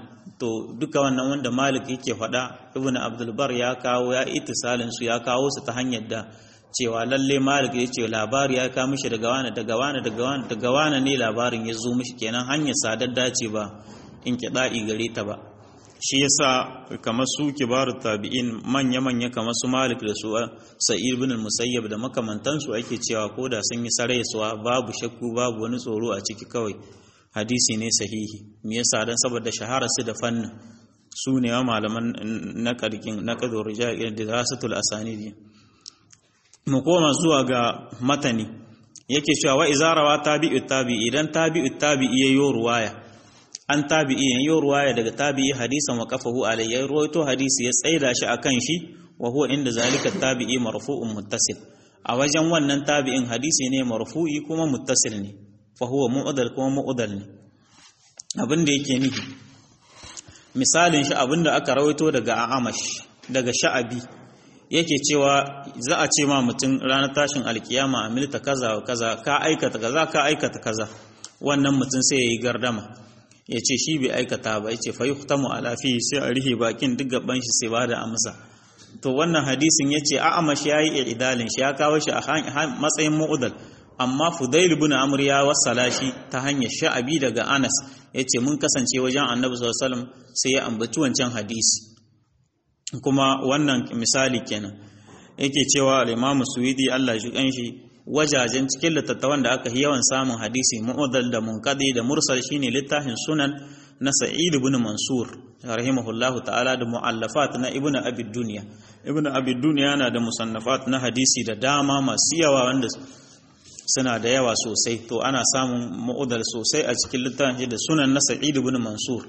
to duka wannan wanda malik yake faɗa ibn abdulbar ya kawo ya itisalin su ya kawo su ta hanyar da cewa lalle malik ya ce labari ya kawo mishi daga wani daga wani daga wani daga wani ne labarin ya zo mishi kenan hanyar sadar dace ba in kiɗa'i gare ta ba shi yasa kamar su kibarut tabi'in manya manya kamar su malik da su sa'id ibn musayyab da makamantansu ake cewa ko da sun yi sarayesuwa babu shakku babu wani tsoro a ciki kawai hadisi ne sahihi me yasa dan saboda shahara su da fannin su ne wa malaman na karkin na kadur rijal da dirasatul asanidi mu koma zuwa ga matani yake cewa wa izarawa tabi'u tabi'i idan tabi'u tabi'i yayo ruwaya an tabi'i yayo ruwaya daga tabi'i hadisan wa qafahu alayya ruwaito hadisi ya tsaida shi akan shi wa huwa inda zalika tabi'i marfu'un muttasil a wajen wannan tabi'in hadisi ne marfu'i kuma muttasil ne fa huwa mu'dal kuma mu'dal ne abin da yake nufi misalin shi abinda aka rawaito daga Amash daga Sha'abi yake cewa za a ce ma mutum ranar tashin alkiyama amilta kaza wa kaza ka aikata kaza ka aikata kaza wannan mutum sai yayi gardama ya ce shi bai aikata ba ya ce fa yuhtamu ala fi sai a rihe bakin duk gaban shi sai bada amsa to wannan hadisin ya ce a'amash yayi idalin shi ya kawo shi a matsayin mu'udal amma Fudail ibn Amr ya wasala shi ta hanyar Sha'abi daga Anas yace mun kasance wajen Annabi sallallahu alaihi wasallam sai ya ambaci wancan hadisi kuma wannan misali kenan yake cewa al-Imam Suwidi Allah shi kanshi wajajen cikin littattafan da aka yi yawan samun hadisi mu'adal da munqadi da mursal shine littafin sunan na Sa'id ibn Mansur rahimahullahu ta'ala da mu'allafat na Ibn Abi Dunya Ibn Abi Dunya yana da musannafat na hadisi da dama masu yawa wanda suna da yawa sosai to ana samun ma'udar sosai a cikin littafin da sunan na sa'id ibn mansur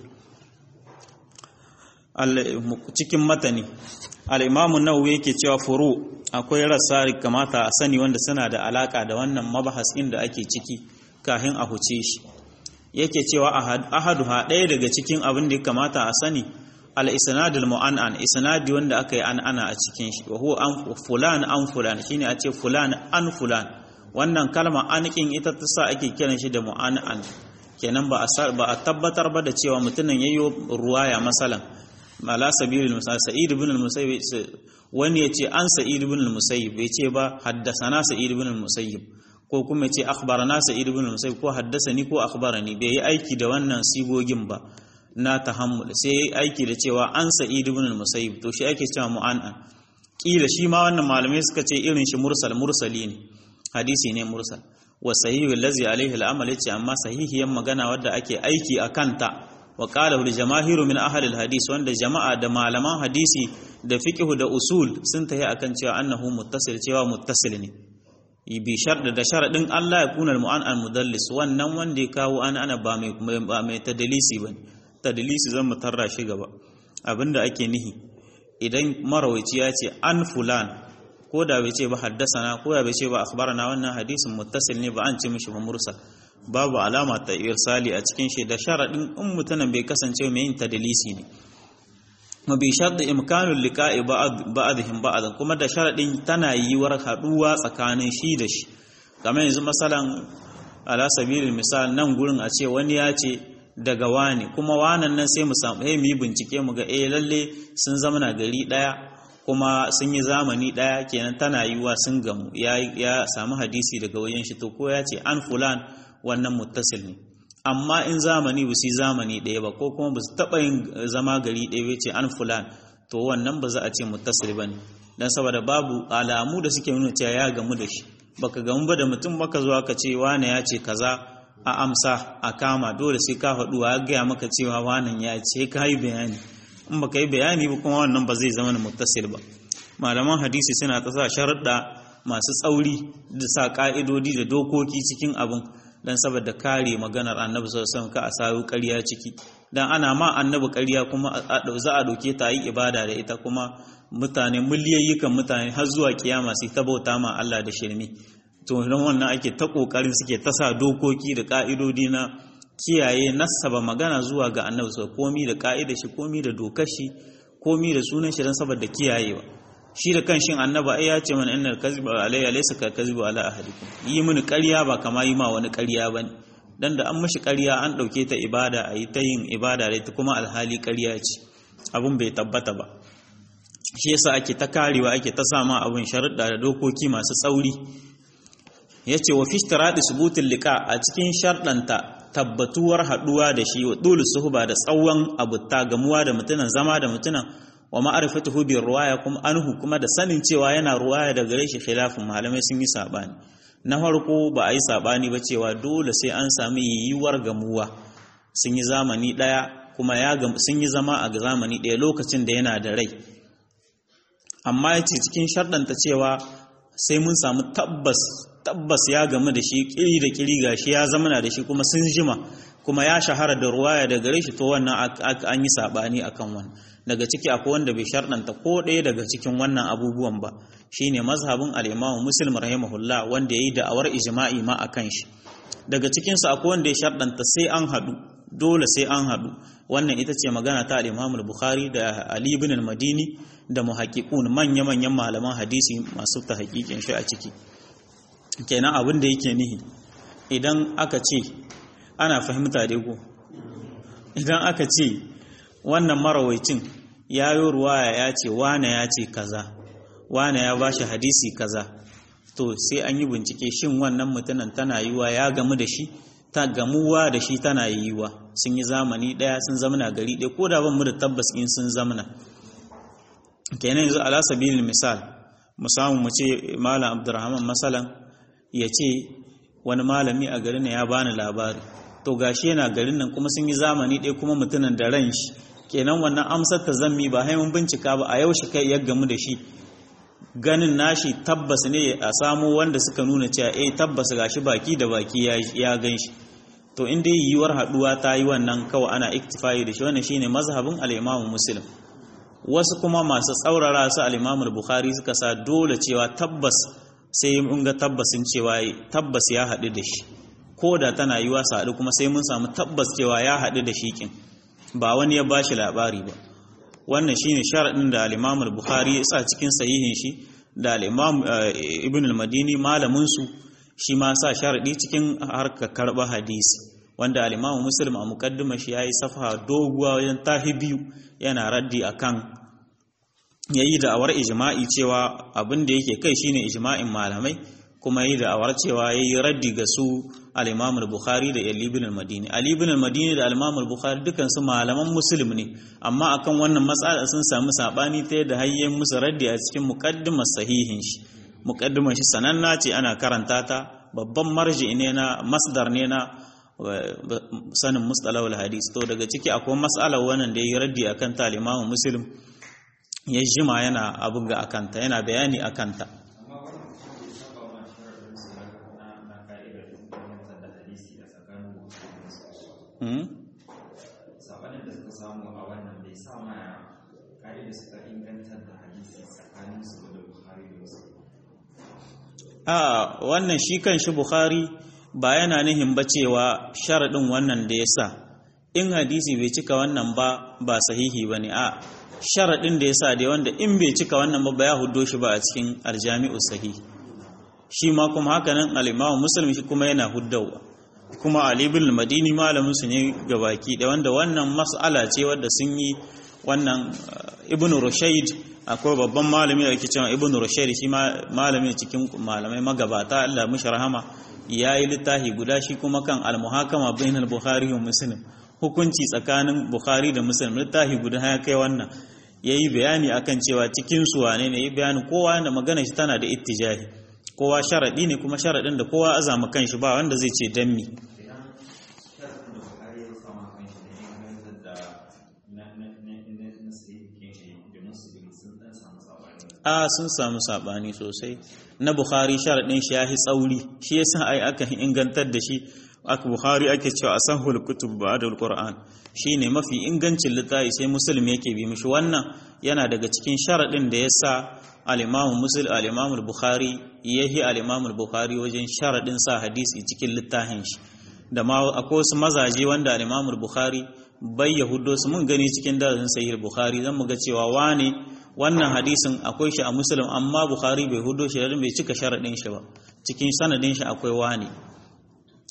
cikin matani al-imamu nawawi yake cewa furu akwai rassa kamata a sani wanda suna da alaka da wannan mabahas inda ake ciki kafin a huce shi yake cewa ahaduha ɗaya daga cikin abin da ya kamata a sani al-isnad al-mu'annan isnadi wanda aka yi an ana a cikin shi wa huwa an fulan an fulan shine a ce fulan an fulan wannan kalma anikin ita ta sa ake kiran shi da mu'an'an kenan ba a tabbatar ba da cewa mutumin yayyo ruwaya masalan ala sabilil misal sa'id ibn al-musayyib wani yace an sa'id ibn al-musayyib bai ce ba haddasana sa'id ibn al-musayyib ko kuma yace akhbarana sa'id ibn al-musayyib ko haddasani ko akhbarani bai yi aiki da wannan sigogin ba na tahammul sai yi aiki da cewa an sa'id ibn al-musayyib to shi ake cewa mu'an'an kila shi ma wannan malamai suka ce irin shi mursal mursali ne hadisi ne mursal wa sahihu allazi alaihi al'amal yace amma sahihiyan magana wadda ake aiki a kanta wa qala al jamaahiru min ahli al hadis wanda jama'a da malaman hadisi da fiqh da usul sun tahi akan cewa annahu muttasil cewa muttasil ne bi sharda da sharadin Allah ya kuna al mu'an mudallis wannan wanda ya kawo an ana ba mai ba mai tadlisi bane tadlisi zan mutarra shi gaba abinda ake nihi idan marawaici ya ce an fulan ko da bai ce ba haddasana ko da bai ce ba akhbarana wannan hadisin muttasil ne ba an ce mishi ba mursal babu alama ta irsali a cikin shi da sharadin in mutanen bai kasance mai yin tadlisi ne ma bi sharɗi imkanul liqa'i ba'dihim ba'd kuma da sharadin tana yiwar haduwa tsakanin shi da shi kamar yanzu masalan ala sabilil misal nan gurin a ce wani ya ce daga wani kuma wanan nan sai mu samu mu yi bincike mu ga eh lalle sun zama na gari daya kuma sun yi zamani ɗaya kenan tana yiwuwa sun gamu ya samu hadisi daga wajen shi to ko ya ce an fulan wannan muttasil ne amma in zamani ba su yi zamani ɗaya ba ko kuma ba su taɓa yin zama gari ɗaya ba ce an fulan to wannan ba za a ce muttasil ba ne don saboda babu alamu da suke nuna cewa ya gamu da shi baka gamu ba da mutum baka zuwa ka ce wane ya ce kaza a amsa a kama dole sai ka faɗu ya gaya maka cewa wanan ya ce ka yi bayani in baka yi bayani ba kuma wannan ba zai zama na muttasil ba malaman hadisi suna ta sa sharuɗa masu tsauri da sa ƙa'idodi da dokoki cikin abin dan saboda kare maganar annabi sallallahu alaihi ka a sayo ƙarya ciki dan ana ma annabi ƙarya kuma za a doke ta yi ibada da ita kuma mutane miliyayyukan mutane har zuwa kiyama sai ta bauta ma Allah da shirmi to don wannan ake ta kokarin suke ta sa dokoki da ƙa'idodi na kiyaye nasaba magana zuwa ga annabi sau komi da ka'ida shi komi da dokar shi komi da sunan shi don saboda kiyayewa shi da kan shin annaba ai ya ce mana innal kadhiba alayya laysa ka kadhibu ala ahadikum yi mini ƙarya ba kama yi ma wani ƙarya bane dan da an mashi ƙarya an ɗauke ta ibada a yi ta yin ibada da ita kuma alhali ƙarya ce abun bai tabbata ba shi yasa ake ta karewa ake ta sama abun sharuɗa da dokoki masu tsauri yace wa fi ishtiradi subutul liqa a cikin sharɗanta tabbatuwar haɗuwa da shi wa dole suhba da tsawon abutta gamuwa da mutunan zama da mutunan wa ma'arifatuhu bi ruwaya kuma anhu kuma da sanin cewa yana ruwaya da gare shi khilafin malamai sun yi sabani na farko ba a yi sabani ba cewa dole sai an sami yiwuwar gamuwa sun yi zamani daya kuma ya sun yi zama a zamani daya lokacin da yana da rai amma yace cikin sharɗanta cewa sai mun samu tabbas tabbas ya gamu da shi kiri da kiri gashi ya zamana da shi kuma sun jima kuma ya shahara da ruwaya da gare shi to wannan an yi sabani akan wannan daga ciki akwai wanda bai sharɗanta ko ɗaya daga cikin wannan abubuwan ba shine mazhabin al-Imam Muslim rahimahullah wanda yayi da'awar ijma'i ma akan shi daga cikin su akwai wanda ya sharɗanta sai an haɗu dole sai an haɗu wannan ita ce magana ta al-Imam bukhari da Ali ibn al-Madini da muhaqqiqun manya-manyan malaman hadisi masu tahqiqin shi a ciki kenan abin da yake nihi idan aka ce ana fahimta dai ko idan aka ce wannan marawaicin ya yi ruwaya ya ce wane ya ce kaza wane ya ba shi hadisi kaza to sai an yi bincike shin wannan mutumin tana yiwa ya gamu da shi ta gamuwa da shi tana yiwa sun yi zamani daya sun zamana gari ɗaya ko da ban mu da tabbas in sun zamana kenan yanzu ala sabilin misal mu samu mu ce malam abdurrahman masalan ya ce wani malami a garin ya bani labari to gashi yana garin nan kuma sun yi zamani ɗaya kuma mutumin da ran shi kenan wannan amsar ta zammi ba haimun bincika ba a yaushe kai ya gamu da shi ganin nashi tabbas ne a samo wanda suka nuna cewa eh tabbas gashi baki da baki ya gan shi to inda yiwuwar haduwa ta yi wannan kawai ana iktifai da shi wannan shine mazhabin al-Imam Muslim wasu kuma masu tsaurara su al-Imam Bukhari suka sa dole cewa tabbas sai mun ga tabbasin cewa tabbas ya haɗu da shi ko da tana yiwa su haɗu kuma sai mun samu tabbas cewa ya haɗu da shi kin ba wani ya bashi labari ba wannan shine sharadin da al-Imam al-Bukhari ya sa cikin sahihin shi da al-Imam Ibn al-Madini malamin su shi ma sa sharadi cikin harkar karba hadisi wanda al-Imam Muslim a muqaddima shi yayi safa doguwa wajen tahi biyu yana raddi akan yayi da awar ijma'i cewa abin da yake kai shine ijma'in malamai kuma yi da awar cewa yayi raddi ga su al-Imam al-Bukhari da Ali ibn al-Madini Ali ibn al-Madini da al-Imam al-Bukhari dukan su malaman Muslim ne amma akan wannan matsala sun samu sabani ta yadda hayyen musu raddi a cikin muqaddimar sahihin shi muqaddimar shi sananna ce ana karanta ta babban marji ne na masdar ne na sanin mustalahul hadis to daga ciki akwai mas'alar wannan da yayi raddi akan ta al-Imam Muslim ya jima yana abin ga akanta yana bayani akanta sabanin da suka samu a wannan bai sa ma ka'ida suka ingantar da hadisi tsakanin su da Bukhari da wasu a wannan shi kan shi Bukhari ba yana nihin ba cewa sharaɗin wannan da ya sa in hadisi bai cika wannan ba ba sahihi ba ne a sharaɗin da ya sa da wanda in bai cika wannan ba ba ya hudo shi ba a cikin aljami'u sahihi shi ma kuma haka nan al'imamu musulmi shi kuma yana huddawa kuma Ali bin Madini malamin su ne gabaki da wanda wannan mas'ala ce wadda sun yi wannan Ibn Rushayd akwai babban malami da yake cewa Ibn Rushayd shi malami cikin malamai magabata Allah mishi rahama yayi littafi guda shi kuma kan al-muhakama bainal Bukhari wa Muslim hukunci tsakanin Bukhari da Muslim littafi guda ya kai wannan yayi bayani akan cewa cikin su wane ne yayi bayani kowa da magana shi tana da ittijahi kowa sharaɗi ne kuma sharaɗin da kowa azama kanshi ba wanda zai ce dan mi a sun samu saɓani sosai na bukhari sharaɗin shi ya fi tsauri shi yasa ai aka ingantar da shi aka bukhari ake cewa a san kutub ba da alquran shine mafi ingancin littafi sai muslim yake bi mishi wannan yana daga cikin sharaɗin da yasa al-imam muslim al-imam al-bukhari yahi al-imam al-bukhari wajen sharaɗin sa hadisi cikin littafin shi da ma akwai wasu mazaje wanda al-imam al-bukhari bai yahudo su mun gani cikin dazin sahih al-bukhari zan mu ga cewa wane wannan hadisin akwai shi a muslim amma bukhari bai hudo shi bai cika sharaɗin shi ba cikin sanadin shi akwai wane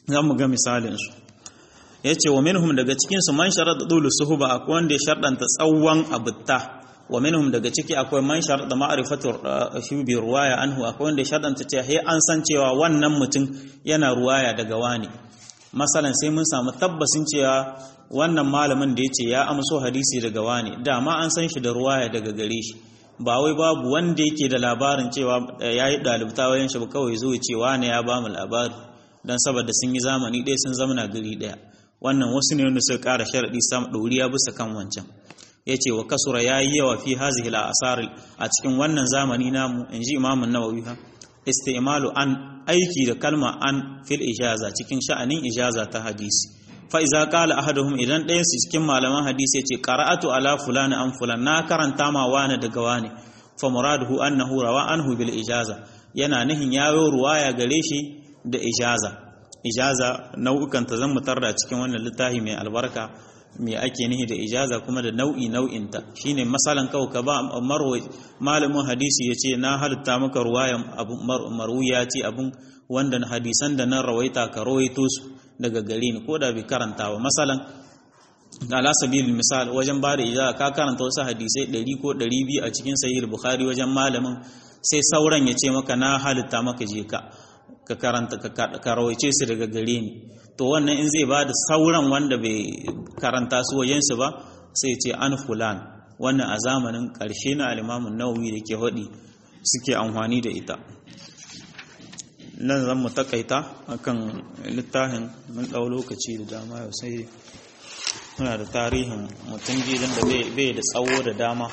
za mu ga misalinsu ya ce wa minhum daga cikinsu man sharaɗa ɗulu suhuba akwai wanda ya sharɗanta tsawon abutta wa minhum daga ciki akwai man sharaɗa ma'arifatar shubi ruwaya anhu akwai wanda ya sharɗanta cewa he an san cewa wannan mutum yana ruwaya daga wani masalan sai mun samu tabbasin cewa wannan malamin da ya ce ya amso hadisi daga wani dama an san shi da ruwaya daga gare shi ba wai babu wanda yake da labarin cewa ya yi ɗalibta wayan shi ba kawai zuwa cewa ne ya ba mu labari don saboda sun yi zamani ɗaya sun zamana gari ɗaya wannan wasu ne wanda suka ƙara sharaɗi sam ɗoriya bisa kan wancan ya ce wa kasura ya yi yawa fi hazihi asar a cikin wannan zamani namu in ji imamun nawawi ha istimalu an aiki da kalma an fil ijaza cikin sha'anin ijaza ta hadisi fa iza qala ahaduhum idan ɗayan su cikin malaman hadisi ya ce qara'atu ala fulani an fulan na karanta ma wani daga wani fa muraduhu annahu rawa anhu bil ijaza yana nihin yayo ruwaya gare shi da ijaza ijaza nau'ukan ta zan mutar da cikin wannan littafi mai albarka me ake nihi da ijaza kuma da nau'i nau'inta shine masalan kawai ka ba marwai malamin hadisi yace na halitta maka ruwayan abu marwiyati abun wanda hadisan da nan rawaita ka rawaito su daga gare ni ko da bai karanta ba masalan ala sabilil misal wajen ba da ijaza ka karanta wasu hadisai 100 ko 200 a cikin sahih bukhari wajen malamin sai sauran ya ce maka na halitta maka je ka ka karanta ka rawaice su daga gare ni to wannan in zai ba da sauran wanda bai karanta su wajensu ba sai ce an fulan wannan a zamanin ƙarshe na alimamin nawawi da ke haɗi suke amfani da ita nan zan mu takaita akan littafin mun ɗau lokaci da dama yau sai muna da tarihin mutum gidan da bai da tsawo da dama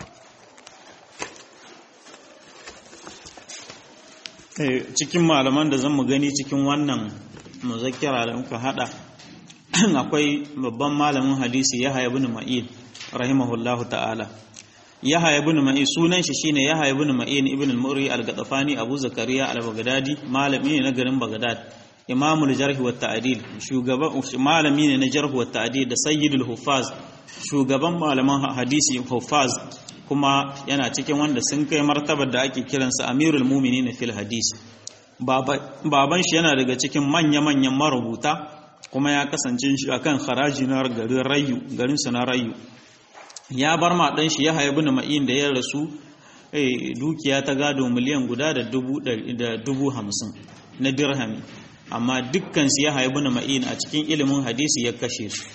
cikin malaman da zan mu gani cikin wannan muzakkira da muka hada akwai babban malamin hadisi Yahya ibn Ma'in rahimahullahu ta'ala Yahya ibn Ma'in sunan shi shine Yahya ibn Ma'in ibn al-Murri al-Gadafani Abu Zakariya al-Baghdadi malami ne na garin Baghdad Imamul Jarh wa Ta'dil shugaban malami ne na Jarh wa Ta'dil da Sayyidul Huffaz shugaban malaman hadisi Huffaz kuma yana cikin wanda sun kai martabar da ake kiransa Amirul Mu'minin fil hadisi baban shi yana daga cikin manya-manyan marubuta kuma ya kasance shi akan haraji na garin rayu garin na rayu ya bar ma dan shi ya haibu na ma'in da ya rasu dukiya ta gado miliyan guda da dubu hamsin na dirhami amma dukkan su ya haibu na ma'in a cikin ilimin hadisi ya kashe su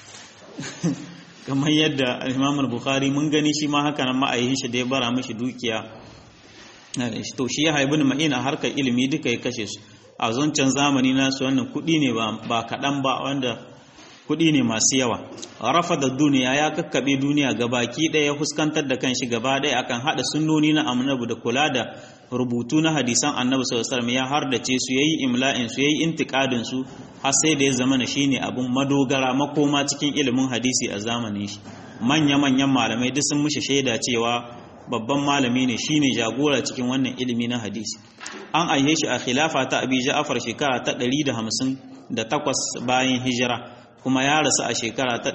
kamar yadda imamul bukhari mun gani shi ma haka nan ma'ayin shi da ya bara mishi dukiya to shi ya haibu ma'ina harkar ilimi duka ya kashe su a zancen zamani nasu wannan kuɗi ne ba kaɗan ba wanda kuɗi ne masu yawa rafa da duniya ya kakkaɓe duniya gabaki ɗaya ya fuskantar da kanshi gaba ɗaya akan haɗa sunnoni na annabi da kula da rubutu na hadisan annabi sallallahu alaihi ya hardace su yayi imla'in su yayi intiqadin su har sai da ya zama na shine abun madogara makoma cikin ilimin hadisi a zamanin shi manya manyan malamai duk sun mushi shaida cewa babban malami ne shine jagora cikin wannan ilimi na hadisi an aihe shi a khilafa ta abi ja'far shekara ta 158 bayan hijira kuma ya rasu a shekara ta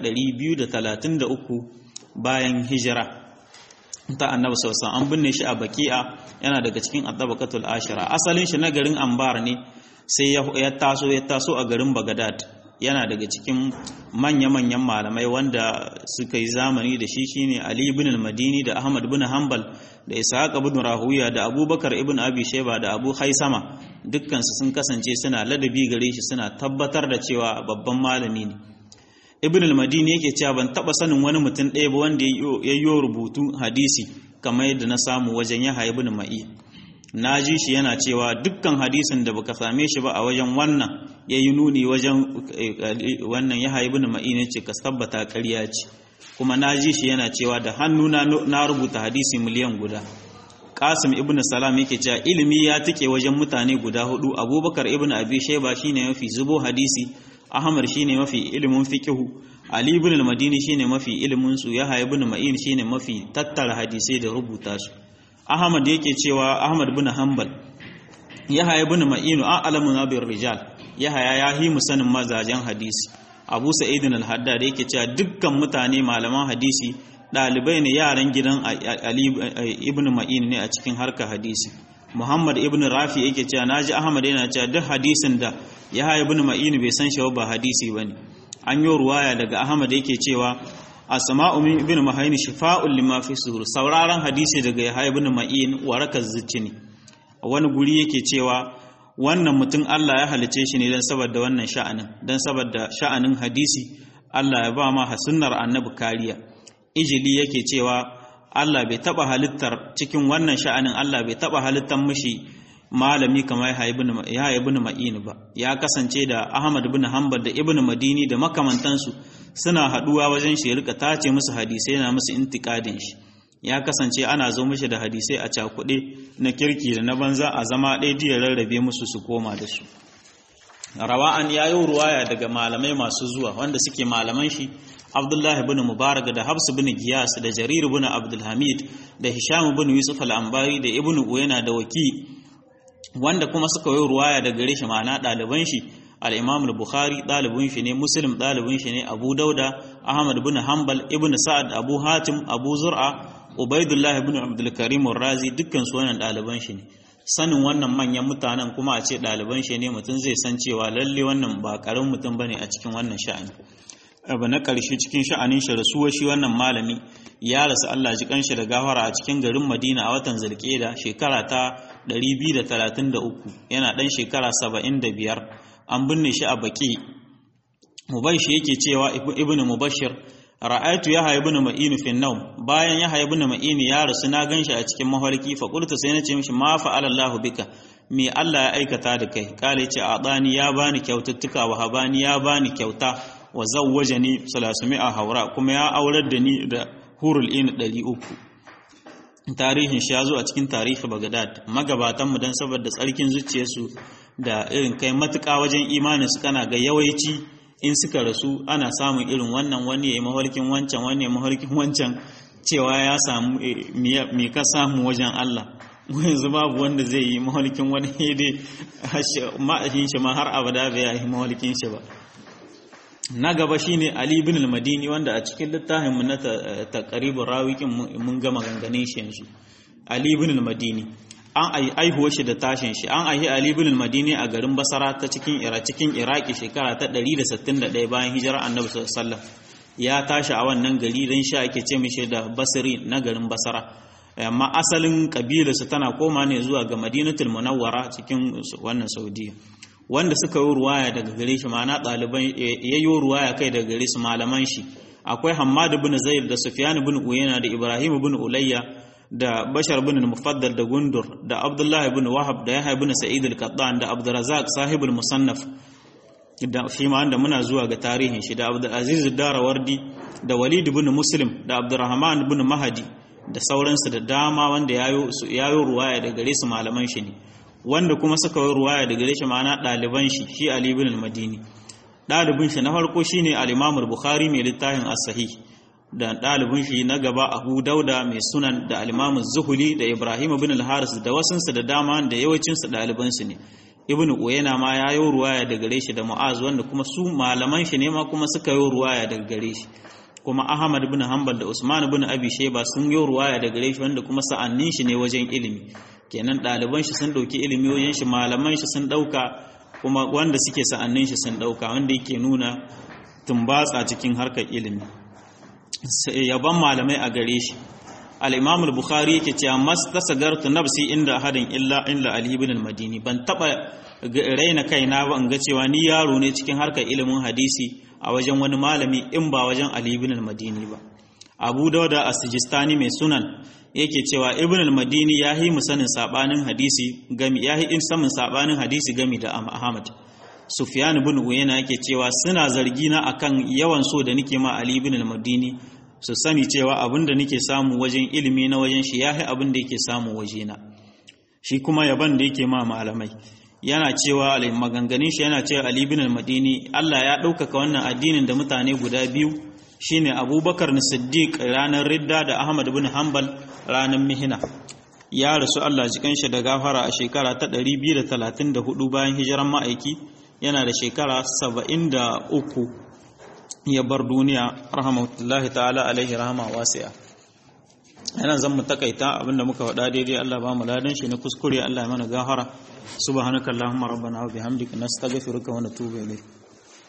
233 bayan hijira ta annabi sallallahu an binne shi a baki'a yana daga cikin addabakatul ashira asalin shi na garin ambar ne sai ya taso ya taso a garin bagadad yana daga cikin manya-manyan malamai wanda suka yi zamani da shi shine Ali ibn al-Madini da Ahmad ibn Hanbal da Ishaq ibn Rahuya da Abubakar ibn Abi Shayba da Abu Haisama dukkan su sun kasance suna ladabi gare shi suna tabbatar da cewa babban malami ne Ibn al-Madini yake cewa ban taba sanin wani mutum ɗaya ba wanda ya yi rubutu hadisi kamar yadda na samu wajen Yahya ibn Ma'i na ji shi yana cewa dukkan hadisin da baka same shi ba a wajen wannan ya yi nuni wajen wannan ya haibu na ma'ina ce ka tabbata ƙarya ce kuma na ji shi yana cewa da hannu na rubuta hadisi miliyan guda qasim ibn salam yake cewa ilimi ya tike wajen mutane guda hudu abubakar ibn abi shayba shine mafi zubo hadisi ahmad shine mafi ilimin fiqhu ali ibn al-madini shine mafi ilimin su yahya ibn ma'in shine mafi tattara hadisai da rubuta su ahmad yake cewa ahmad ibn hanbal yahya ibn ma'in a'lamu bir rijal yahya ya hi musanin mazajen hadisi abu sa'idin al-haddad yake cewa dukkan mutane malaman hadisi ɗalibai ne yaran gidan ali ibn ma'in ne a cikin harkar hadisi Muhammad ibn Rafi yake cewa naji Ahmad yana cewa duk hadisin da Yahya ibn Ma'in bai san shi ba hadisi bane an yi ruwaya daga Ahmad yake cewa Asma'u min ibn Mahayn shifa'un lima fi sudur sauraron hadisi daga Yahya ibn Ma'in warakar zuci ne wani guri yake cewa wannan mutum Allah ya halice shi ne don saboda wannan sha'anin don saboda sha'anin hadisi Allah ya ba ma sunnar annabi kariya ijili yake cewa Allah bai taba halittar cikin wannan sha'anin Allah bai taba halittar mishi malami kamar ya ibn ma'in ba ya kasance da Ahmad ibn Hanbal da Ibn Madini da makamantansu suna haduwa wajen shi rika tace musu hadisai na musu intiqadin shi ya kasance ana zo mishi da hadisai a cakuɗe na kirki da na banza a zama ɗaya jiya rarrabe musu su koma da su rawa'an ya yi ruwaya daga malamai masu zuwa wanda suke malaman shi abdullahi bin mubarak da habsu bin giyas da jarir bin abdulhamid da hisham bin yusuf al-ambari da ibnu uyana da waki wanda kuma suka yi ruwaya daga gare shi ma'ana ɗaliban shi al-imam al-bukhari ɗalibin shi ne muslim ɗalibin shi ne abu dauda ahmad bin hanbal ibn sa'ad abu hatim abu zur'a ubaidullah ibn abdul karim razi dukkan su wannan ɗaliban shi ne sanin wannan manyan mutanen kuma a ce ɗaliban shi ne mutum zai san cewa lalle wannan ba ƙarin mutum bane a cikin wannan sha'ani abu na ƙarshe cikin sha'anin shi rasuwa shi wannan malami ya rasu Allah ji kanshi da gafara a cikin garin Madina a watan Zulqa'da shekara ta 233 yana dan shekara 75 an binne shi a Baki Mubayshi yake cewa Ibn Mubashir ra'aytu Yahya ibn Ma'in fi an-nawm bayan Yahya ibn Ma'in ya rasu na ganshi a cikin mafarki fa qultu sai nace mishi ma fa'ala Allah bika me Allah ya aikata da kai kale ce adani ya bani kyaututtuka wa habani ya bani kyauta wa zawwajani salasami'a haura kuma ya aurar da ni da hurul in 300 tarihin shi ya zo a cikin tarihi Baghdad magabatan mu dan saboda tsarkin zuciyarsu da irin kai matuƙa wajen imanin su kana ga yawaici in suka rasu ana samun irin wannan wani ya mahalkin wancan wani ya mahalkin wancan cewa ya samu me ka samu wajen Allah yanzu babu wanda zai yi mahalkin wani dai ma'ashin shi ma har abada bai yi mahalkin shi ba na gaba shine Ali ibn al-Madini wanda a cikin littafin mu na taqribur rawiqin mun gama ganganin shi yanzu Ali ibn al-Madini an ai aihuwar shi da tashin shi an aihi Ali ibn al-Madini a garin Basra ta cikin Ira cikin Iraki shekara ta 161 bayan hijirar Annabi sallallahu alaihi wasallam ya tashi a wannan gari dan sha ake ce mishi da Basri na garin Basra amma asalin kabilarsa tana koma ne zuwa ga Madinatul Munawwara cikin wannan Saudiya wanda suka yi ruwaya daga gare shi ma'ana ɗaliban ya yi ruwaya kai daga gare su malaman shi akwai Hammad bin Zaid da Sufyan bin Uyayna da Ibrahim bin Ulayya da Bashar bin Mufaddal da Gundur da Abdullah bin Wahab da Yahya bin Sa'id al-Qattan da Abdurrazzaq sahibul Musannaf da shi ma da muna zuwa ga tarihin shi da Abdul Aziz Darawardi da Walid bin Muslim da Abdurrahman bin Mahdi da sauransu da dama wanda yayo yayo ruwaya daga gare su malaman shi ne wanda kuma suka yi ruwaya daga gare shi ma'ana ɗaliban shi shi Ali ibn al-Madini ɗalibin shi na farko shine al-Imam al-Bukhari mai littafin as-Sahih da ɗalibin shi na gaba Abu Dauda mai sunan da al-Imam az-Zuhli da Ibrahim ibn al-Haris da wasunsu da dama da yawancin su ɗaliban su ne Ibn Uyayna ma ya yi ruwaya daga gare shi da Mu'az wanda kuma su malaman shi ne ma kuma suka yi ruwaya daga gare shi kuma Ahmad ibn Hanbal da Usman ibn Abi Shayba sun yi ruwaya daga gare shi wanda kuma sa'annin shi ne wajen ilimi kenan ɗaliban shi sun ɗauki ilimi wajen shi malaman shi sun ɗauka kuma wanda suke sa'annin shi sun ɗauka wanda yake nuna tumbatsa cikin harkar ilimi yaban malamai a gare shi al-imam al-bukhari yake cewa mastasagartu nafsi inda ahadin illa illa ali ibn al-madini ban taba raina kaina ba in ga cewa ni yaro ne cikin harkar ilimin hadisi a wajen wani malami in ba wajen ali ibn al-madini ba abu dauda as-sijistani mai sunan yake cewa ibn al-madini ya yi musanin sabanin hadisi gami ya yi samun sabanin hadisi gami da ahmad sufyan ibn uyayna yake cewa suna zargi na akan yawan so da nake ma ali ibn al-madini su sani cewa abinda nake samu wajen ilimi na wajen shi yahi abin da yake samu wajena shi kuma yaban da yake ma malamai yana cewa maganganun shi yana cewa ali ibn al-madini Allah ya ɗaukaka wannan addinin da mutane guda biyu shine abubakar na siddiq ranar ridda da ahmad bin hanbal ranar mihina ya rasu allah jikan shi da gafara a shekara ta 234 bayan hijiran ma'aiki yana da shekara 73 ya bar duniya rahmatullahi ta'ala alaihi rahama wasi'a anan zan mu takaita abinda muka faɗa daidai Allah ba mu ladan shi na kuskure Allah ya mana gahara subhanakallahumma rabbana wa bihamdika nastaghfiruka wa natubu ilayk